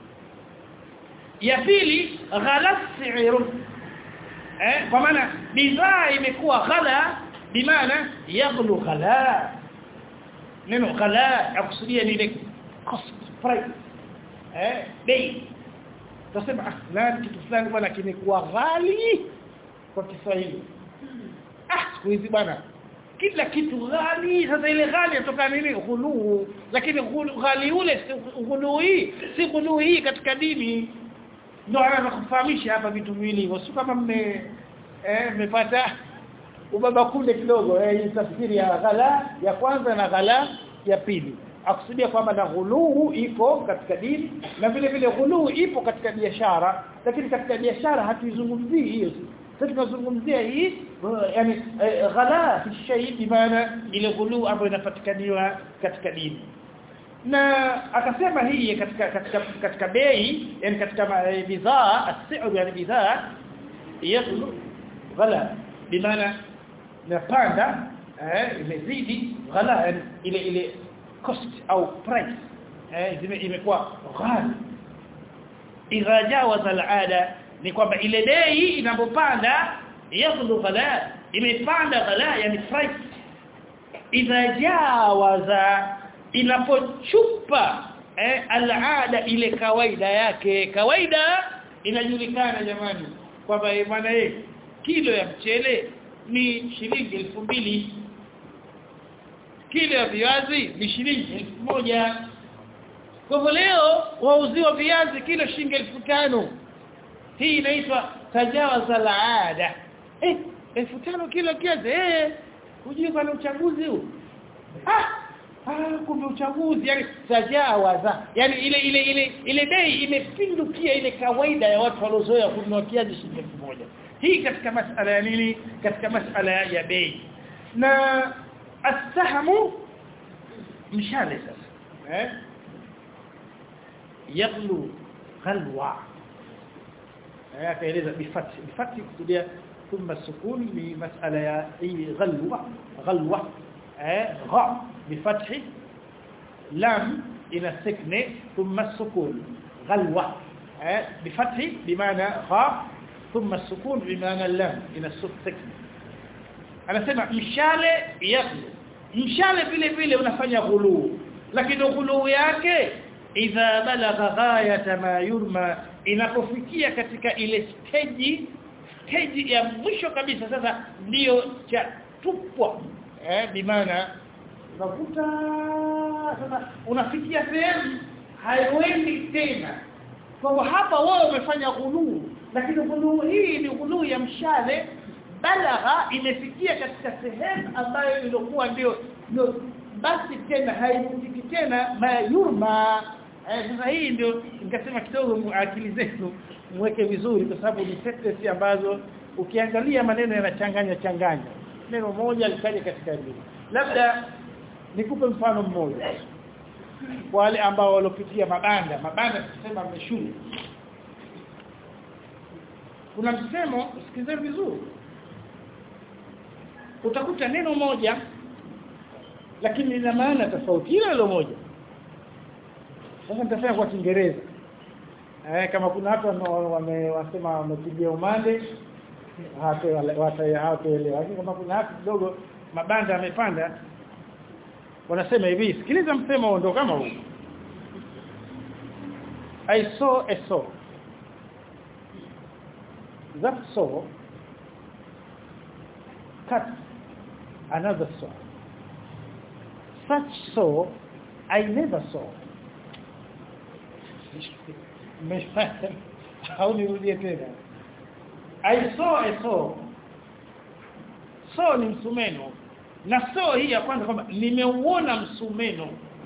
ya pili ghalaf si'ru eh kwa maana bidhaa imekuwa ghala bimaana yaghlu ghala neno ghala akusudia ni ile cost price eh bei tuseme ah fulani kitu fulani bwana kimekuwa ghali kwa Kiswahili ah siku hizi bwana kila kitu ghali sasa ile ghali inatoka nini ghuluu lakini ghali ule ghuluu hii si ghuluu hii katika dini ndio anaweza kufahamisha hapa vitu viwili hivyo sio kama mme eh mmepata ubaba kunde kidogo eh tafsiri ya ghala ya kwanza na ghala ya pili akusudia kwamba na ghuluu iko katika dini na vile vile ghuluu ipo katika biashara lakini katika biashara hatuizungumzii hiyo sasa tunazungumzia hii yani ghala fi shay bimaana ile ghuluu ambayo inapatikaniwa katika dini na akasema hii katika katika katika bei yani katika bidhaa as-si'r yani bidhaa yaghlu ghala bimaana napanda eh imezidi ghala yani ile ile cost au price eh imekuwa ghali idha jawaza al-ada ni kwamba ile bei inapopanda yaghlu ghala imepanda ghala yani price idha jawaza inapochupa eh, alada ile kawaida yake kawaida inajulikana jamani kwamba bwana eh kilo ya mchele ni shilingi elfu mbili kilo ya viazi ni shilingi elfu moja kwa hivyo leo wauziwa viazi kilo shilingi elfu tano hii inaitwa tajawaza laada eh elfu tano kilo kiazi eh hujui kana uchaguzi huu ah ah kumbe uchaguzi yani tajawaza yani ile ile ile ile bei imepindukia ile kawaida ya watu waliozoea kununua kiazi shilingi elfu moja hii katika masala ya nini katika masala ya bei na astahamu mshale sasa eh yaglu ghalwa eh akaeleza bifati bifati kusudia thumma sukun ni masala ya hii ghalwa ghalwa eh gha bifathi lam ina sakne thumma sukun ghalwa eh bifathi bimaana gha ثم السكون بمعنى اللام ina sakne anasema mshale yaglu mshale vile vile unafanya ghuluu lakini ghuluu yake idha balagha ghayata ma yurma inapofikia katika ile stage stage ya mwisho kabisa sasa ndio cha tupwa eh bimaana unakuta sasa unafikia sehemu haiwendi tena kwa hapa wao wamefanya ghuluu lakini ghuluu hii ni ghuluu ya mshale balagha imefikia katika sehemu ambayo ilikuwa ndio ndio basi tena hairudiki tena mayurma eh, sasa hii ndio nikasema kidogo akili zetu mweke vizuri kwa sababu ni sentences ambazo ukiangalia maneno yanachanganya changanya neno moja likaja katika hili labda nikupe mfano mmoja wale ambao walopitia mabanda mabanda tusema shule kuna msemo sikizeni vizuri utakuta neno moja lakini lina maana tofauti ile ile moja sasa nitasema kwa Kiingereza eh kama kuna watu wamewasema wamepigia umande hawataelewa lakini kama kuna watu kidogo mabanda yamepanda wanasema hivi sikiliza msemo ndo kama huu I saw a saw that saw cut another saw such saw I never saw au nirudie tena I saw a saw saw ni msumeno na saw hii ya kwanza kwamba nimeuona msumeno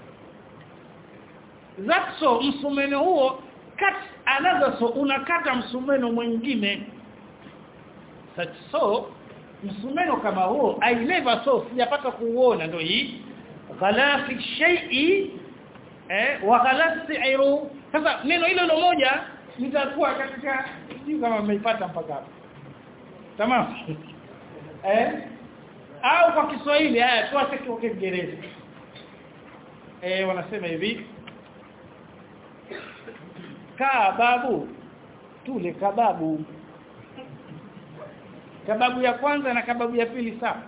that saw msumeno huo cut another saw unakata msumeno mwingine such saw msumeno kama huo I never saw sijapata kuuona ndio hii ghalafi shay'i eh wa ghalasiru sasa neno hilo hilo moja litakuwa katika sijui kama mmeipata mpaka hapo tamam eh au kwa Kiswahili haya tuache kwa Kiingereza eh wanasema hivi kaa babu tule kababu kababu ya kwanza na kababu ya pili sawa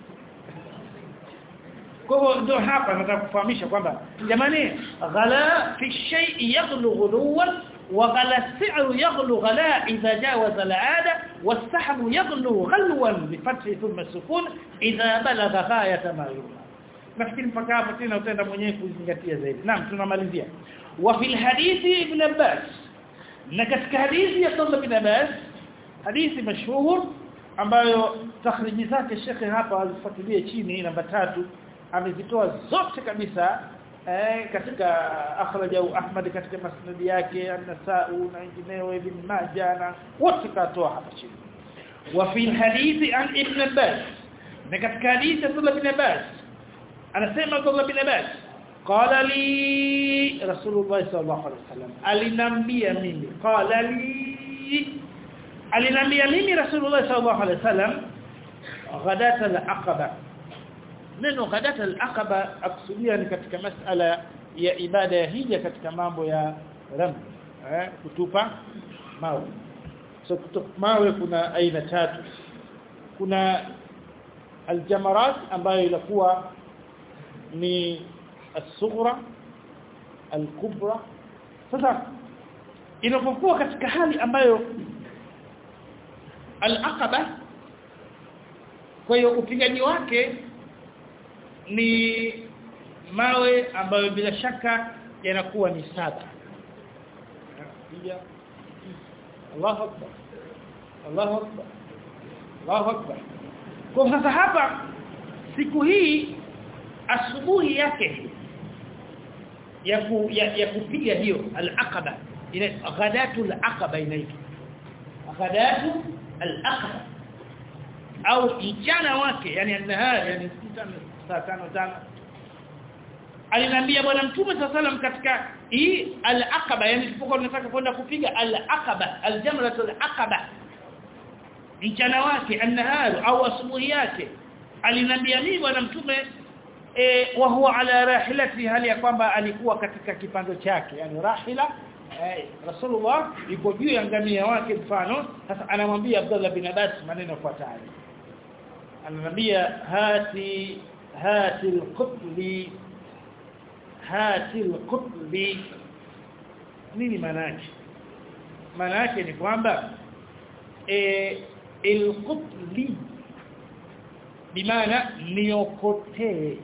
kwa hivyo ndio hapa nataka kufahamisha kwamba jamani ghala fi shay'i yaghlu ghuluwan wa ghala si'ru yaghlu ghala idha jawaza al'ada was-sahmu yaghlu ghalwan bi fathi thumma sukun idha balagha ghayata ma yurma nafikiri mpaka hapo tena utaenda mwenyewe kuzingatia zaidi naam tunamalizia wa fil hadithi ibn Abbas na katika hadithi ya Abdullah ibn Abbas hadithi mashhur ambayo takhriji zake shekhe hapa alifuatilia chini namba tatu amezitoa zote kabisa eh, katika akhrajahu Ahmad katika masnad yake an-Nasa'u na wengineo ibn Majah na wote katoa hapa chini wa fi hadithi an ibn Abbas na katika hadithi ya Abdullah ibn Abbas anasema Abdullah ibn Abbas qala li Rasulullah sallallahu alaihi wasallam alinambia mimi qala li alinambia mimi Rasulullah sallallahu alaihi wasallam ghadat al-aqaba neno ghadat al-aqaba akusudia ni katika masala ya ibada ya hija katika mambo ya ram eh kutupa mawe so kutupa mawe kuna aina tatu kuna aljamarat ambayo inakuwa ni as-sughra al-kubra sasa inapokuwa katika hali ambayo al-aqaba kwa hiyo upigaji wake ni mawe ambayo bila shaka yanakuwa ni saba piga Allahu akbar Allahu akbar Allahu akbar kwa sasa hapa siku hii asubuhi yake ya, ku, ya, ya kupiga hiyo al-aqaba ina ghadatu al-aqaba inaitwa ghadatu al-aqaba au mchana wake yani an-nahar yani saa tano tano alinambia bwana mtume sallam katika hii al-aqaba yani tulipokuwa tunataka kwenda kupiga al-aqaba al-jamratu al-aqaba mchana wake an-nahar au asubuhi yake alinambia mimi bwana mtume e, wa huwa ala rahilati hali ya kwamba alikuwa katika kipando chake yani rahila eh, Rasulullah yuko juu ya ngamia wake mfano sasa anamwambia Abdullah bin Abbas maneno yafuatayo anamwambia hati hati alqutli hati alqutli nini maana yake maana yake ni kwamba eh alqutli bimaana niokotee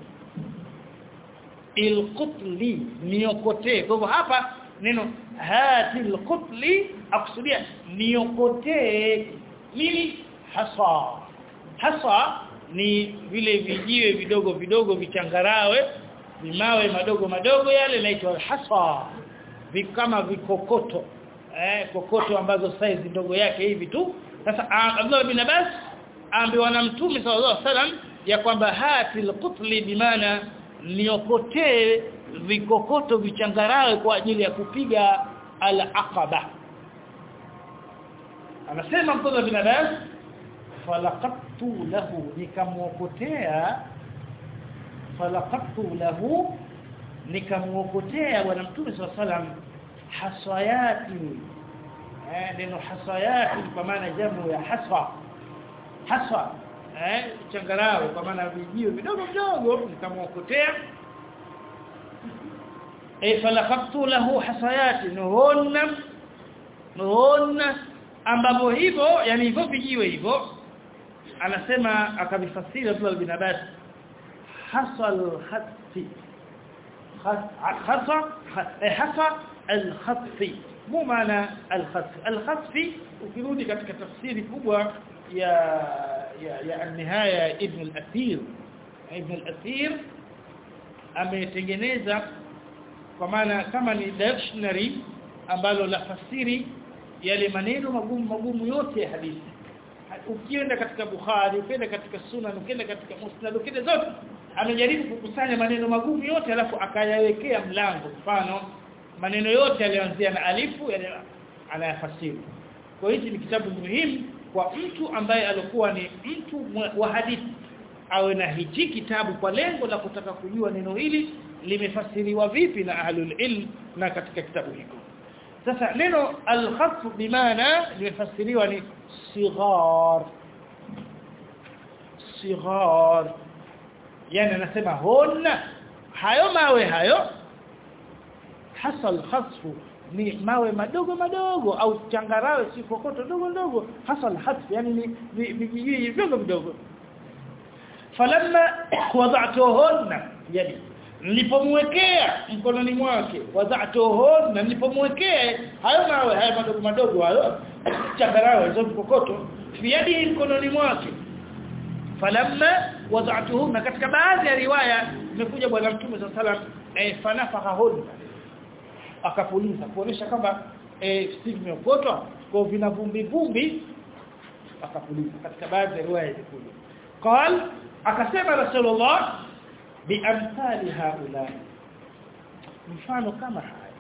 ilqutli niokotee kwa hivyo hapa neno hati alqutli akusudia niokotee nini hasa hasa ni vile vijiwe vidogo vidogo vichangarawe vimawe madogo madogo yale naitwa hasa kama vikokoto eh kokoto ambazo size ndogo yake hivi tu sasa Abdullah bin Abbas ambiwa na mtume sallallahu alaihi wasallam ya kwamba hatil qutli bimaana niokotee vikokoto vichangarawe kwa ajili ya kupiga al-aqaba anasema mtume bin Abbas falaqattu lahu nikamwokotea falaqattu lahu nikamwokotea bwana mtume sallallahu alaihi wasallam hasayati eh neno hasayati kwa maana jamu ya haswa haswa eh changarawe kwa maana vijio vidogo vidogo nikamwokotea eh falaqtu lahu hasayati nuhunna nuhunna ambapo hivyo yani hivyo vijiwe hivyo anasema akavifasiri Abdullah bin Abbas hasal khatti khasa hasa al-khatti mu maana al-khatti al-khatti ukirudi katika tafsiri kubwa ya ya ya an-nihaya ibn al-athir ibn al-athir ametengeneza kwa maana kama ni dictionary ambalo la fasiri yale maneno magumu magumu yote ya hadithi ukienda katika Bukhari ukienda katika Sunan ukienda katika Musnad ukienda zote amejaribu kukusanya maneno magumu yote alafu akayawekea mlango mfano maneno yote yalianzia na alifu yani anayafasiri kwa hiyo ni kitabu muhimu kwa mtu ambaye alikuwa ni mtu wa hadithi awe na hichi kitabu kwa lengo la kutaka kujua neno hili limefasiriwa vipi na ahlul ilm na katika kitabu hiko sasa neno al-khaff bimaana limefasiriwa ni sighar sighar yani anasema hona hayo mawe hayo hasal khasfu ni mawe madogo madogo au changarawe si kokoto dogo dogo hasal hasf yani ni vijiji vidogo vidogo falamma wada'tuhunna yani nilipomwekea mkononi mwake wada'tuhunna nilipomwekea hayo mawe hayo madogo madogo hayo changarawe hizo kokoto fiadi mkononi mwake falamma wada'tuhunna katika baadhi ya riwaya imekuja bwana mtume sallallahu alaihi wasallam eh fanafahahunna akapuliza kuonesha kwamba eh simeokotwa kwa vina vumbi vumbi akapuliza katika baadhi ya riwaya zikuja قال akasema rasulullah biamthali haula mfano kama haya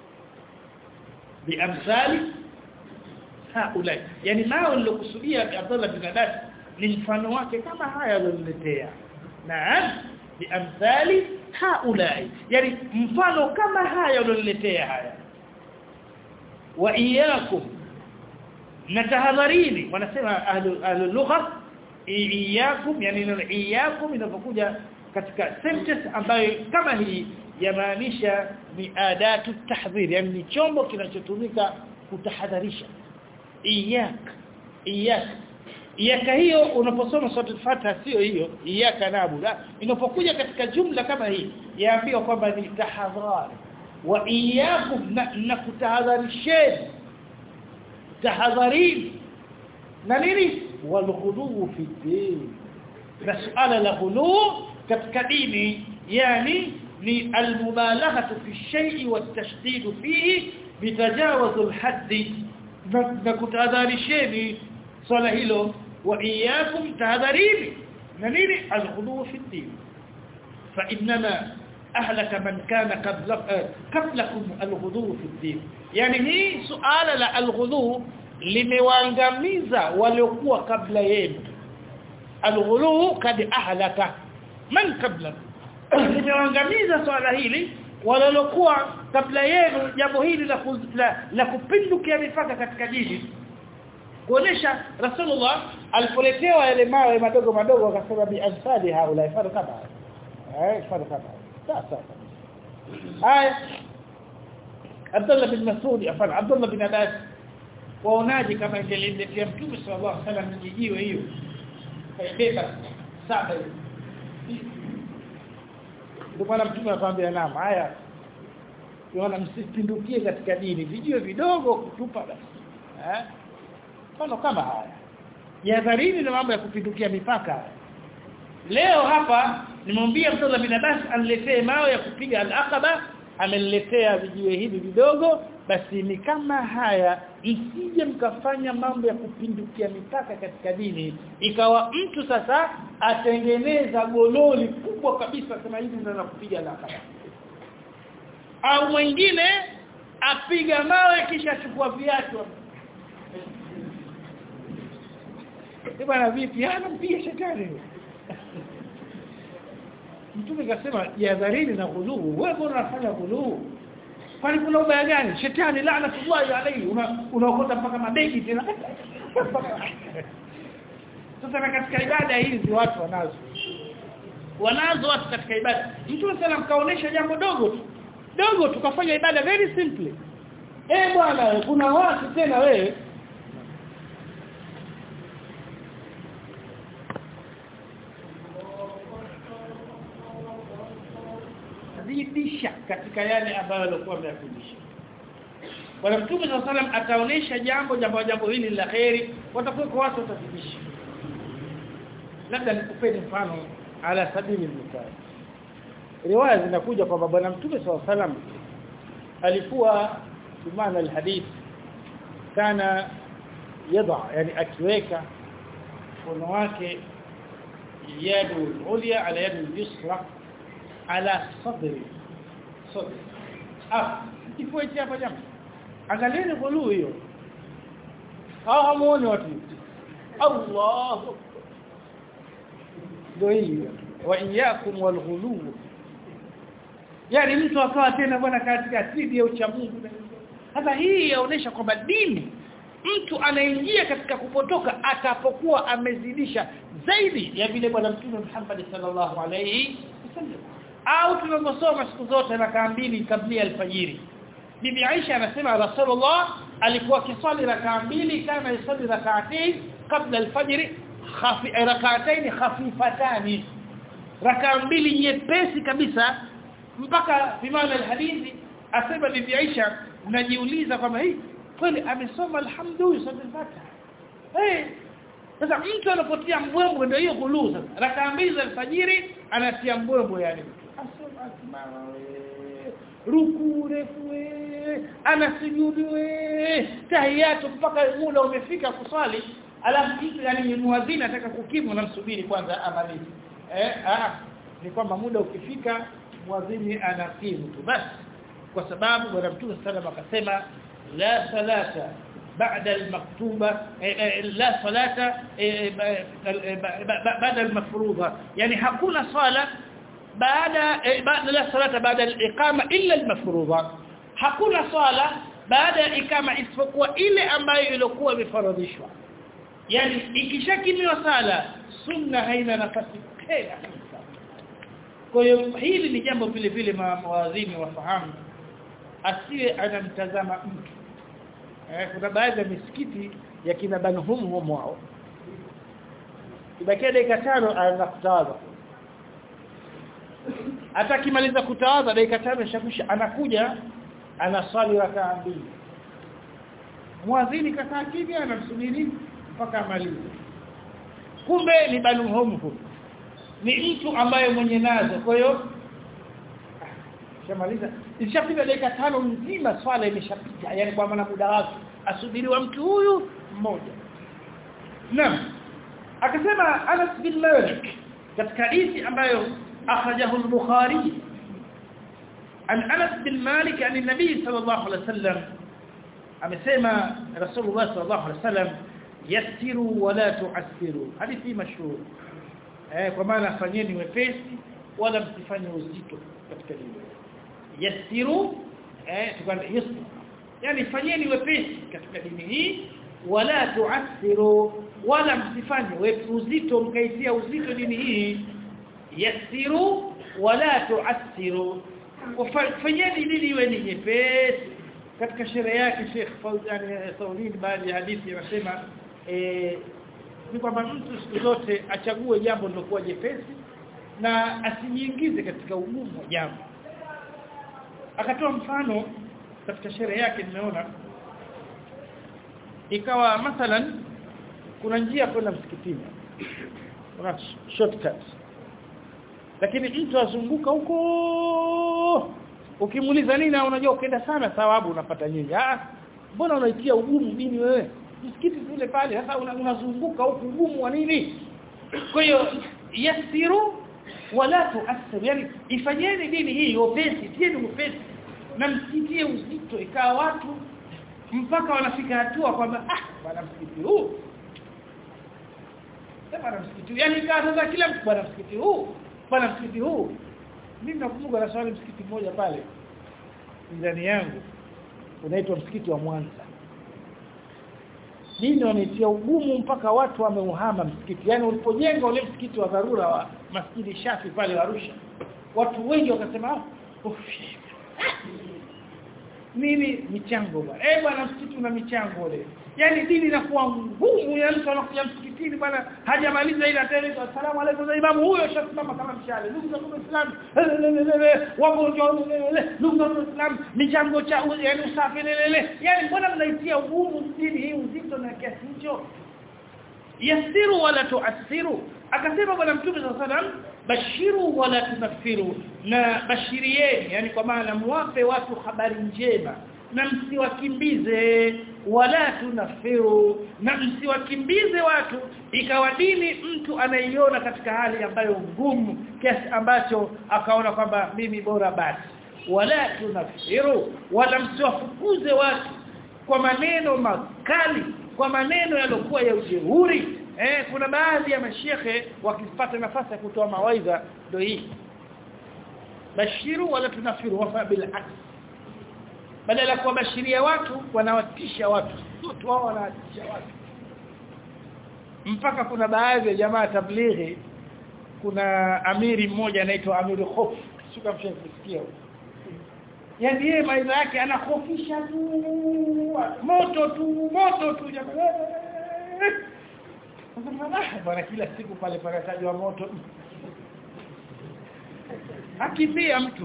biamthali haula yani nao nilokusudia Abdullah bin Abbas ni mfano wake kama haya aliyoletea naam biamthali haula yani mfano kama haya aliyoletea haya wa iyyakum natahadharini wanasema ahlu ahlu lugha iyyakum yani neno iyyakum inapokuja katika sentence ambayo kama hii yamaanisha ni adatu tahdhir yani ni chombo kinachotumika kutahadharisha iyyak iyaka iyaka hiyo unaposoma sura Fatiha sio hiyo iyaka naabudu inapokuja katika jumla kama hii yaambiwa kwamba ni tahadhari wa iyyakum na, na kutahadharisheni tahadharini na nini walghulu fi din na suala la ghulu katika dini yani ni almubalaghatu fi shay'i watashdid fihi bitajawuz alhadd na kutahadharisheni swala hilo wa iyyakum tahadharini na nini alghulu fi din fa inma ahlaka man kana qablakum alghulu fi din yani hii suala la alghulu limewaangamiza waliokuwa kabla yenu alghulu kad ahlaka man kabla limewaangamiza swala hili waliokuwa kabla yenu jambo hili la, la, la kupindukia mipaka katika dini kuonesha rasulullah alipoletewa yale mawe madogo madogo akasema bi ansadi haula ifado kama eh ifado kama sasa haya Abdullah bin Mas'ud afan Abdullah bin Abbas waonaje kama ingelimletea mtume sallallahu alaihi wasallam jijiwe hiyo kaibeba saba ndio maana mtume akamwambia naam haya yona msipindukie katika dini vijio vidogo kutupa basi eh mfano kama haya jihadharini na mambo ya kupindukia mipaka leo hapa nimwambia Abdullah bin Abbas aniletee mawe ya kupiga al-aqaba ameniletea vijiwe hivi vidogo basi ni kama haya msije mkafanya mambo ya kupindukia mipaka katika dini ikawa mtu sasa atengeneza gololi kubwa kabisa kama hivi ndio kupiga al-aqaba au mwingine apiga mawe kisha achukua viatu bwana vipi ana mpia shetani Mtume kasema jihadharini na ghuluu wewe mbona unafanya ghuluu kwani kuna ubaya gani shetani laanatullahi alayhi unaokota mpaka mabegi tena sasa katika ibada hizi watu wanazo wanazo watu katika ibada Mtume sana mkaonesha jambo dogo tu dogo tukafanya ibada very simply eh bwana kuna watu tena wewe zidisha katika yale ambayo alikuwa ameyafundisha Bwana Mtume صلى الله ataonesha jambo jambo jambo hili la khairi watakuwa kwa watu watazidisha labda nikupeni mfano ala sabili mithal riwaya zinakuja kwamba bwana Mtume صلى الله alikuwa bimaana alhadith kana yada yani akiweka mkono wake yadu ulya ala yadu yusra ala sadri sadri ah kifueti hapa jamaa angalieni gulu hiyo hao hamuoni watu Allah ndio hiyo wa iyyakum wal ghulu yani mtu akawa tena bwana katika asidi ya uchamungu sasa hii yaonesha kwamba dini mtu anaingia katika kupotoka atapokuwa amezidisha zaidi ya vile bwana mtume Muhammad sallallahu alayhi wasallam au tunavyosoma siku zote rakaa mbili kabla alfajiri bibi Aisha anasema Rasulullah alikuwa kisali rakaa mbili kama yusali rak'atayn kabla alfajr khafi rak'atayn khafifatani rakaa mbili nyepesi kabisa mpaka bimana alhadithi asema bibi Aisha najiuliza kwamba hii kweli amesoma alhamdulillah fatiha eh sasa mtu anapotia mbwembwe ndio hiyo gulu sasa rakaa mbili za alfajiri anatia mbwembwe yani ruku refu anasujudu tahiyatu mpaka muda umefika kuswali alafu mtu yani muadhini ataka kukimu namsubiri kwanza amalize eh ah ni kwamba muda ukifika muadhini anakimu tu basi kwa sababu bwana mtume sallallahu akasema la salata بعد المكتوبه لا صلاه بعد المفروضه يعني hakuna swala baada baada la salata baada al-iqama illa al-mafruḍa hakuna swala baada ya ikama isipokuwa ile ambayo ilikuwa imefaradhishwa yani ikishakimiwa sala sunna haina nafasi tena kwa hiyo hili ni jambo vile vile mawadhini wafahamu asiwe anamtazama mtu eh, kuna baadhi ya misikiti ya kina banhum wao ibakia dakika tano anaanza kutawadha hata kimaliza kutawadha dakika tano shakisha anakuja anasali rakaa mbili muadhini kakaa kimya anamsubiri mpaka amalize kumbe ni banhum ni mtu ambaye mwenye nazo kwa hiyo shamaliza ishapita dakika tano nzima swala imeshapita yani kwa maana muda wake asubiriwa mtu huyu mmoja naam akasema Anas bin Malik katika hadithi ambayo akhrajahu al-Bukhari an Anas bin Malik an nabii sallallahu alaihi wasallam amesema Rasulullah sallallahu alaihi wasallam yassiru wala tu'assiru hadithi mashhur eh kwa maana fanyeni wepesi wala msifanye uzito katika dini yassiru eh tukanda yusra yani fanyeni wepesi katika dini hii wala tu'assiru wala msifanye wepesi uzito mkaitia uzito dini hii yassiru wala tu'assiru fanyeni dini iwe ni nyepesi katika sherehe yake Sheikh Fauzan Saudin baadhi ya hadithi anasema eh ni kwamba mtu siku zote achague jambo lilokuwa jepesi na asijiingize katika ugumu wa jambo akatoa mfano katika sherehe yake nimeona ikawa mathalan kuna njia kwenda msikitini kuna shortcut lakini mtu azunguka huko ukimuuliza nini unajua ukienda sana thawabu unapata nyingi ah mbona unaitia ugumu dini wewe msikiti ule pale sasa unazunguka huko ugumu wa nini kwa hiyo yasiru wala tuathir yani ifanyeni dini hii upesi tieni upesi na msitie uzito ikawa watu mpaka wanafika hatua kwamba ah bwana msikiti huu bwana msikiti yani ikawa sasa kila mtu bwana msikiti huu bwana msikiti huu mimi nakumbuka na swali msikiti mmoja pale ndani yangu unaitwa msikiti wa Mwanza dini wametia ugumu mpaka watu wameuhama msikiti yani ulipojenga ule msikiti wa dharura wa masjidi Shafi pale Arusha watu wengi wakasema nini michango bwana eh bwana msikiti una michango ile yani dini inakuwa ngumu ya mtu anakuja msikitini bwana hajamaliza ile atende asalamu alaykum za imamu huyo shasimama kama mshale ndugu zangu waislamu wagonjwa ndugu zangu waislamu michango cha yani usafi lelele yani mbona mnaitia ugumu dini hii uzito na kiasi hicho yasiru wala tuasiru akasema bwana mtume sallallahu alayhi wasallam bashiru wala tunaffiru na bashirieni yani kwa maana muwape watu habari njema na msiwakimbize wala tunafiru na msiwakimbize watu ikawa dini mtu anaiona katika hali ambayo ngumu kiasi ambacho akaona kwamba mimi bora basi wala tunafiru wala msiwafukuze watu kwa maneno makali kwa maneno yalokuwa ya ujeuri eh kuna baadhi ya mashehe wakipata nafasi ya kutoa mawaidha ndio hii bashiru wala tunafiru wafa bil aks badala kuwabashiria watu wanawatisha watu watu wao wanawatisha watu mpaka kuna baadhi ya jamaa tablighi kuna amiri mmoja anaitwa amiri hof shuka mshasikia yani yeye maisha yake anahofisha tu moto tu moto tu jamaa bwana kila siku pale panatajwa moto akimbia mtu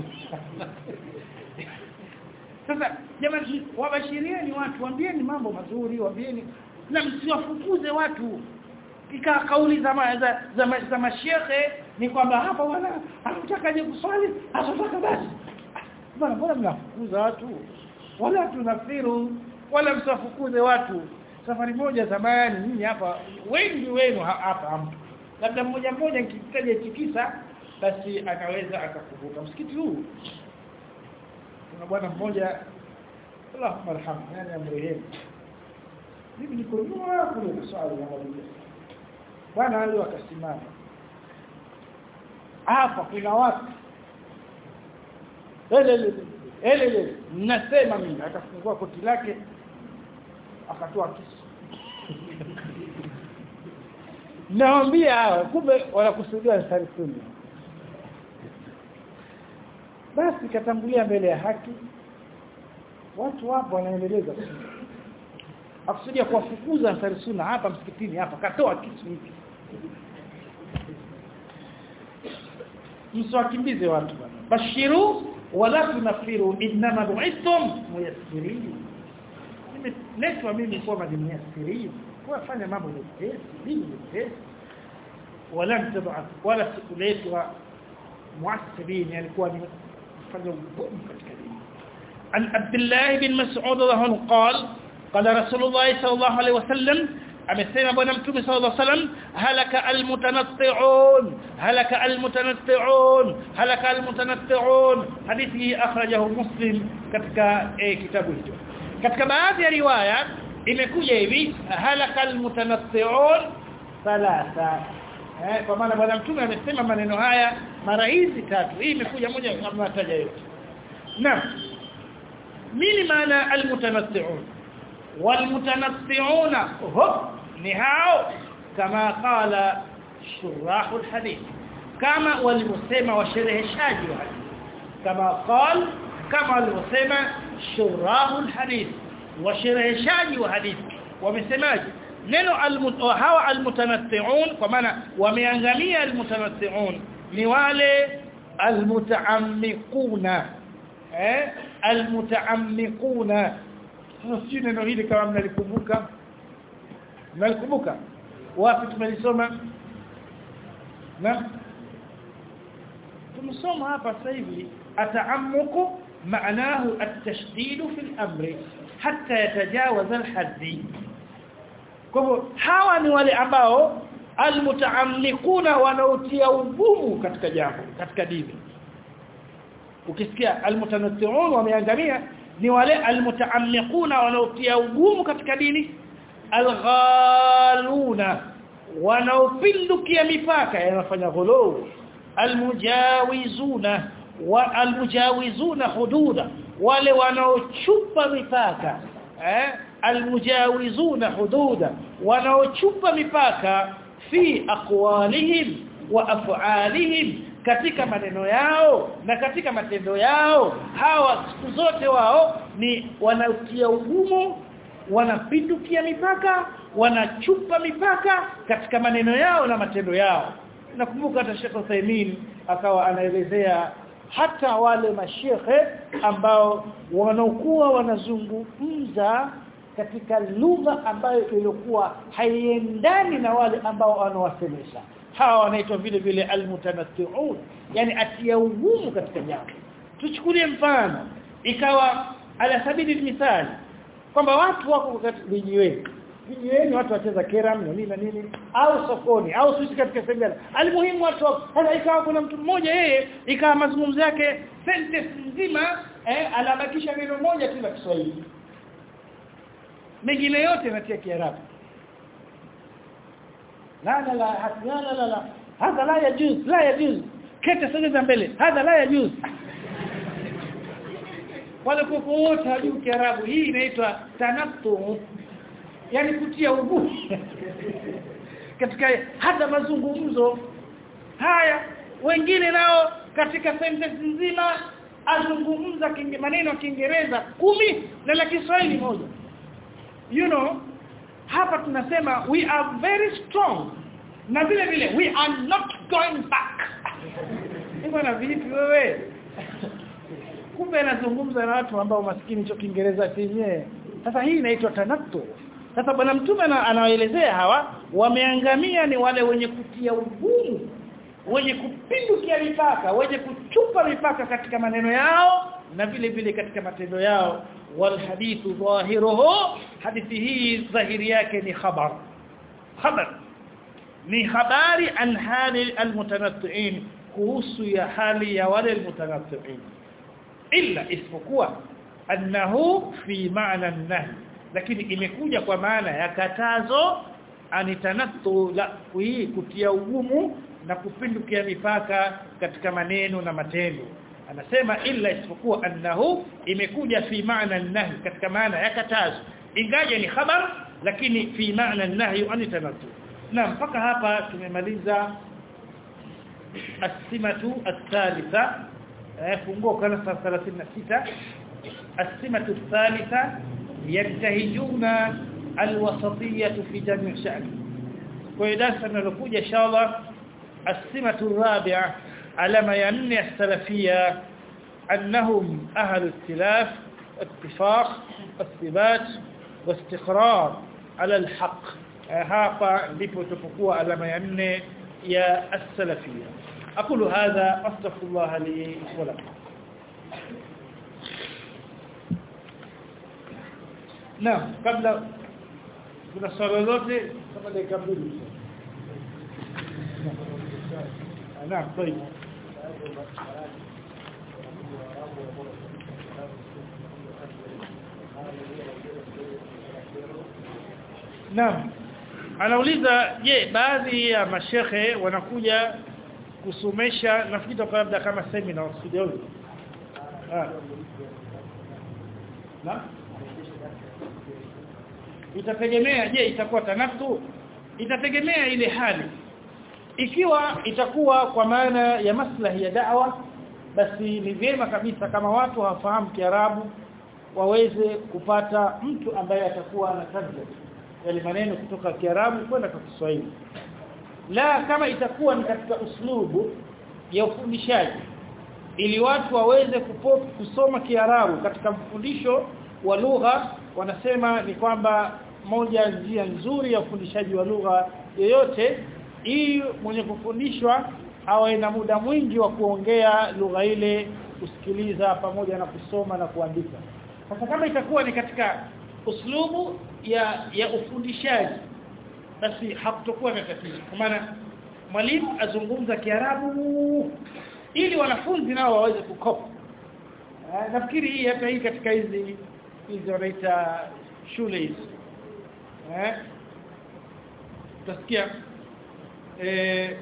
sasa jamani wabashirieni watu waambieni mambo mazuri waambieni na msiwafukuze watu ika kauli za ma, za, za, ma, za mashehe ni kwamba hapa wana hakutaka je kuswali asotaka basi bwana mbona mnafukuza watu wala tunafiru wala msiwafukuze watu safari moja zamani nyinyi hapa wengi wenu hapa hampo labda mmoja mmoja nikitaja tikisa basi anaweza akakumbuka msikiti huu kuna bwana mmoja Allahumma arham yani amrehemu mimi niko nyuma kule swali ya mwalimu bwana leo akasimama hapa kuna watu ele ele nasema mimi akafungua koti lake akatoa kisu naambia hawa kumbe wanakusudia sari sunna basi katangulia mbele ya haki watu wapo wanaendeleza akusudia kuwafukuza ansari sunna hapa msikitini hapa katoa kitu hiki msiwakimbize watu bwana bashiru wala tunafiru inma bu'ithum muyassirin nimeletwa mimi kwa muyassirin kwa fanya mambo mepesi dini mepesi wala mtabaa wala sikuletwa muassirin yani kuwa ni fanya ugumu katika dini an abdullah bin mas'ud radhiallahu qala qala rasulullah sallallahu alaihi wasallam amesema bwana mtume sallallahu alaihi wasallam halaka almutanatti'un halaka almutanatti'un halaka almutanatti'un hadithi akhrajahu muslim katika eh, kitabu hicho katika baadhi ya riwaya imekuja hivi halaka almutanatti'un thalatha eh kwa maana bwana mtume amesema maneno haya mara hizi tatu hii imekuja moja kama nataja yote naam nini maana almutanatti'un والمتنطعون هم نهاو كما قال شراح الحديث كما والمسمى وشرحشاج الحديث كما قال كما والمسمى شراح الحديث وشرحشاج الحديث ومسماج neno hawa almutanatti'un kwa maana wameangamia almutanatti'un ni wale almutaammiquna eh almutaammiquna sio neno hili kama mnalikumbuka mnalikumbuka wapi tumelisoma na tumesoma hapa sasa hivi ata'ammuku معناه التشديد في الامر حتى يتجاوز الحد kwa hawa ni wale ambao almutaamlikuna wanaotia ugumu katika jambo katika dini ukisikia almutanatti'un wameangamia ni wale almutaammiquna wanaotia ugumu katika dini alghaluna wanaopindukia mipaka yanafanya ghulu almujawizuna wa almujawizuna hududa wale wanaochupa mipaka eh almujawizuna hududa wanaochupa mipaka fi aqwalihim wa af'alihim katika maneno yao na katika matendo yao hawa siku zote wao ni wanatia ugumu wanapindukia mipaka wanachupa mipaka katika maneno yao na matendo yao nakumbuka hata Sheikh Uthaymeen akawa anaelezea hata wale mashekhe ambao wanaokuwa wanazungumza katika lugha ambayo ilikuwa haiendani na wale ambao wanawasemesha hawa wanaitwa vile vile almutanatti'un yani atia ugumu katika jambo tuchukulie mfano ikawa ala sabili mithali kwamba watu wako katika vijiweni vijiweni watu wacheza keram na nini na nini au sokoni au sisi katika sembera alimuhimu watu sasa ikawa kuna mtu mmoja yeye ikawa mazungumzo yake sentence nzima eh anabakisha neno moja tu la Kiswahili mengine yote natia kiarabu la la la la la la la hadha la yajuz la yajuz kete sogeza mbele hadha la yajuz wale kuku wote hajui kiarabu hii inaitwa tanattu yani kutia ugumu katika hata mazungumzo haya wengine nao katika sentence nzima azungumza maneno ya Kiingereza kumi na la Kiswahili moja you know hapa tunasema we are very strong na vile vile we are not going back hivyo na vipi wewe kumbe anazungumza na watu ambao maskini cho Kiingereza chenyewe sasa hii inaitwa tanattu sasa bwana mtume anawaelezea hawa wameangamia ni wale wenye kutia ugumu wenye kupindukia mipaka wenye kuchupa mipaka katika maneno yao na vile vile katika matendo yao wal hadithu dhahiruhu hadithi hii dhahiri yake ni khabar khabar ni habari an hali almutanatti'in kuhusu ya hali ya wale almutanatti'in illa isipokuwa annahu fi ma'na an-nahy lakini imekuja kwa maana ya katazo anitanattu la kutia ugumu na kupindukia mipaka katika maneno na matendo anasema illa isipokuwa annahu imekuja fi maana an-nahy katika maana ya katazo ingaje ni khabar lakini fi maana an-nahy anitanattu na mpaka hapa tumemaliza as-simatu ath-thalitha funguo kana 36 as-simatu ath-thalitha yantahijuna alwasatiyah fi jami' sha'ni kwa hiyo darasa linalokuja inshallah as-simatu rabi'a alama ya nne as-salafiyya annahum ahlu ikhtilaf اتفاق الثبات واستقرار على الحق hapa ndipo tupokuwa alama ya nne ya as-salafiyya aqulu hadha astaghfirullah li wa lakum Naam kabla kuna swali lolote kama dakika mbili Naam طيب Naam. Anauliza je, baadhi ya mashehe wanakuja kusomesha nafikiri kwa labda kama seminar studio. Ah. Na? Itategemea je itakuwa tanaftu? Itategemea ile hali. Ikiwa itakuwa kwa maana ya maslahi ya da'wa basi ni vyema kabisa kama watu hawafahamu Kiarabu waweze kupata mtu ambaye atakuwa ana translate yale maneno kutoka Kiarabu kwenda kwa Kiswahili la kama itakuwa ni katika uslubu ya ufundishaji ili watu waweze kupo, kusoma Kiarabu katika mfundisho wa lugha wanasema ni kwamba moja njia nzuri ya ufundishaji wa lugha yoyote ili mwenye kufundishwa awe na muda mwingi wa kuongea lugha ile kusikiliza pamoja na kusoma na kuandika sasa kama itakuwa ni katika uslubu ya ya ufundishaji basi hakutokuwa na tatizo kwa maana mwalimu azungumza Kiarabu ili wanafunzi nao waweze kukopa nafikiri hii hata hii katika hizi hizi wanaita shule hizi eh utasikia eh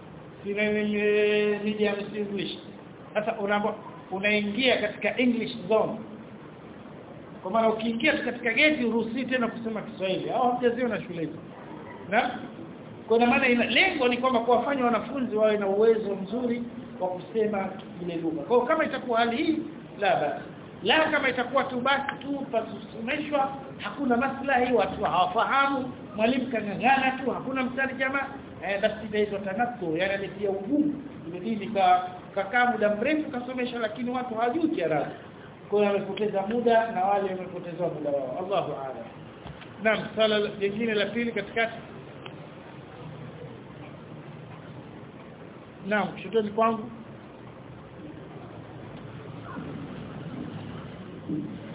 medium English sasa unaambiwa unaingia katika English zone kwa maana ukiingia katika geti uruhusi tena kusema Kiswahili au hamjaziona shule hizo na kwa maana ina lengo ni kwamba kuwafanya wanafunzi wawe na uwezo mzuri wa kusema ile lugha kwa kama itakuwa hali hii la basi la kama itakuwa tu basi tu pasomeshwa hakuna maslahi watu hawafahamu mwalimu kangangana tu hakuna mtarjama eh, basi itaitwa tanakku yani anatia ugumu imedini ka kakaa muda mrefu kasomesha lakini watu hawajui Kiarabu kwa hiyo amepoteza muda na wale wamepoteza muda wao Allahu a'lam Naam swala lingine la pili katikati Naam shutoni kwangu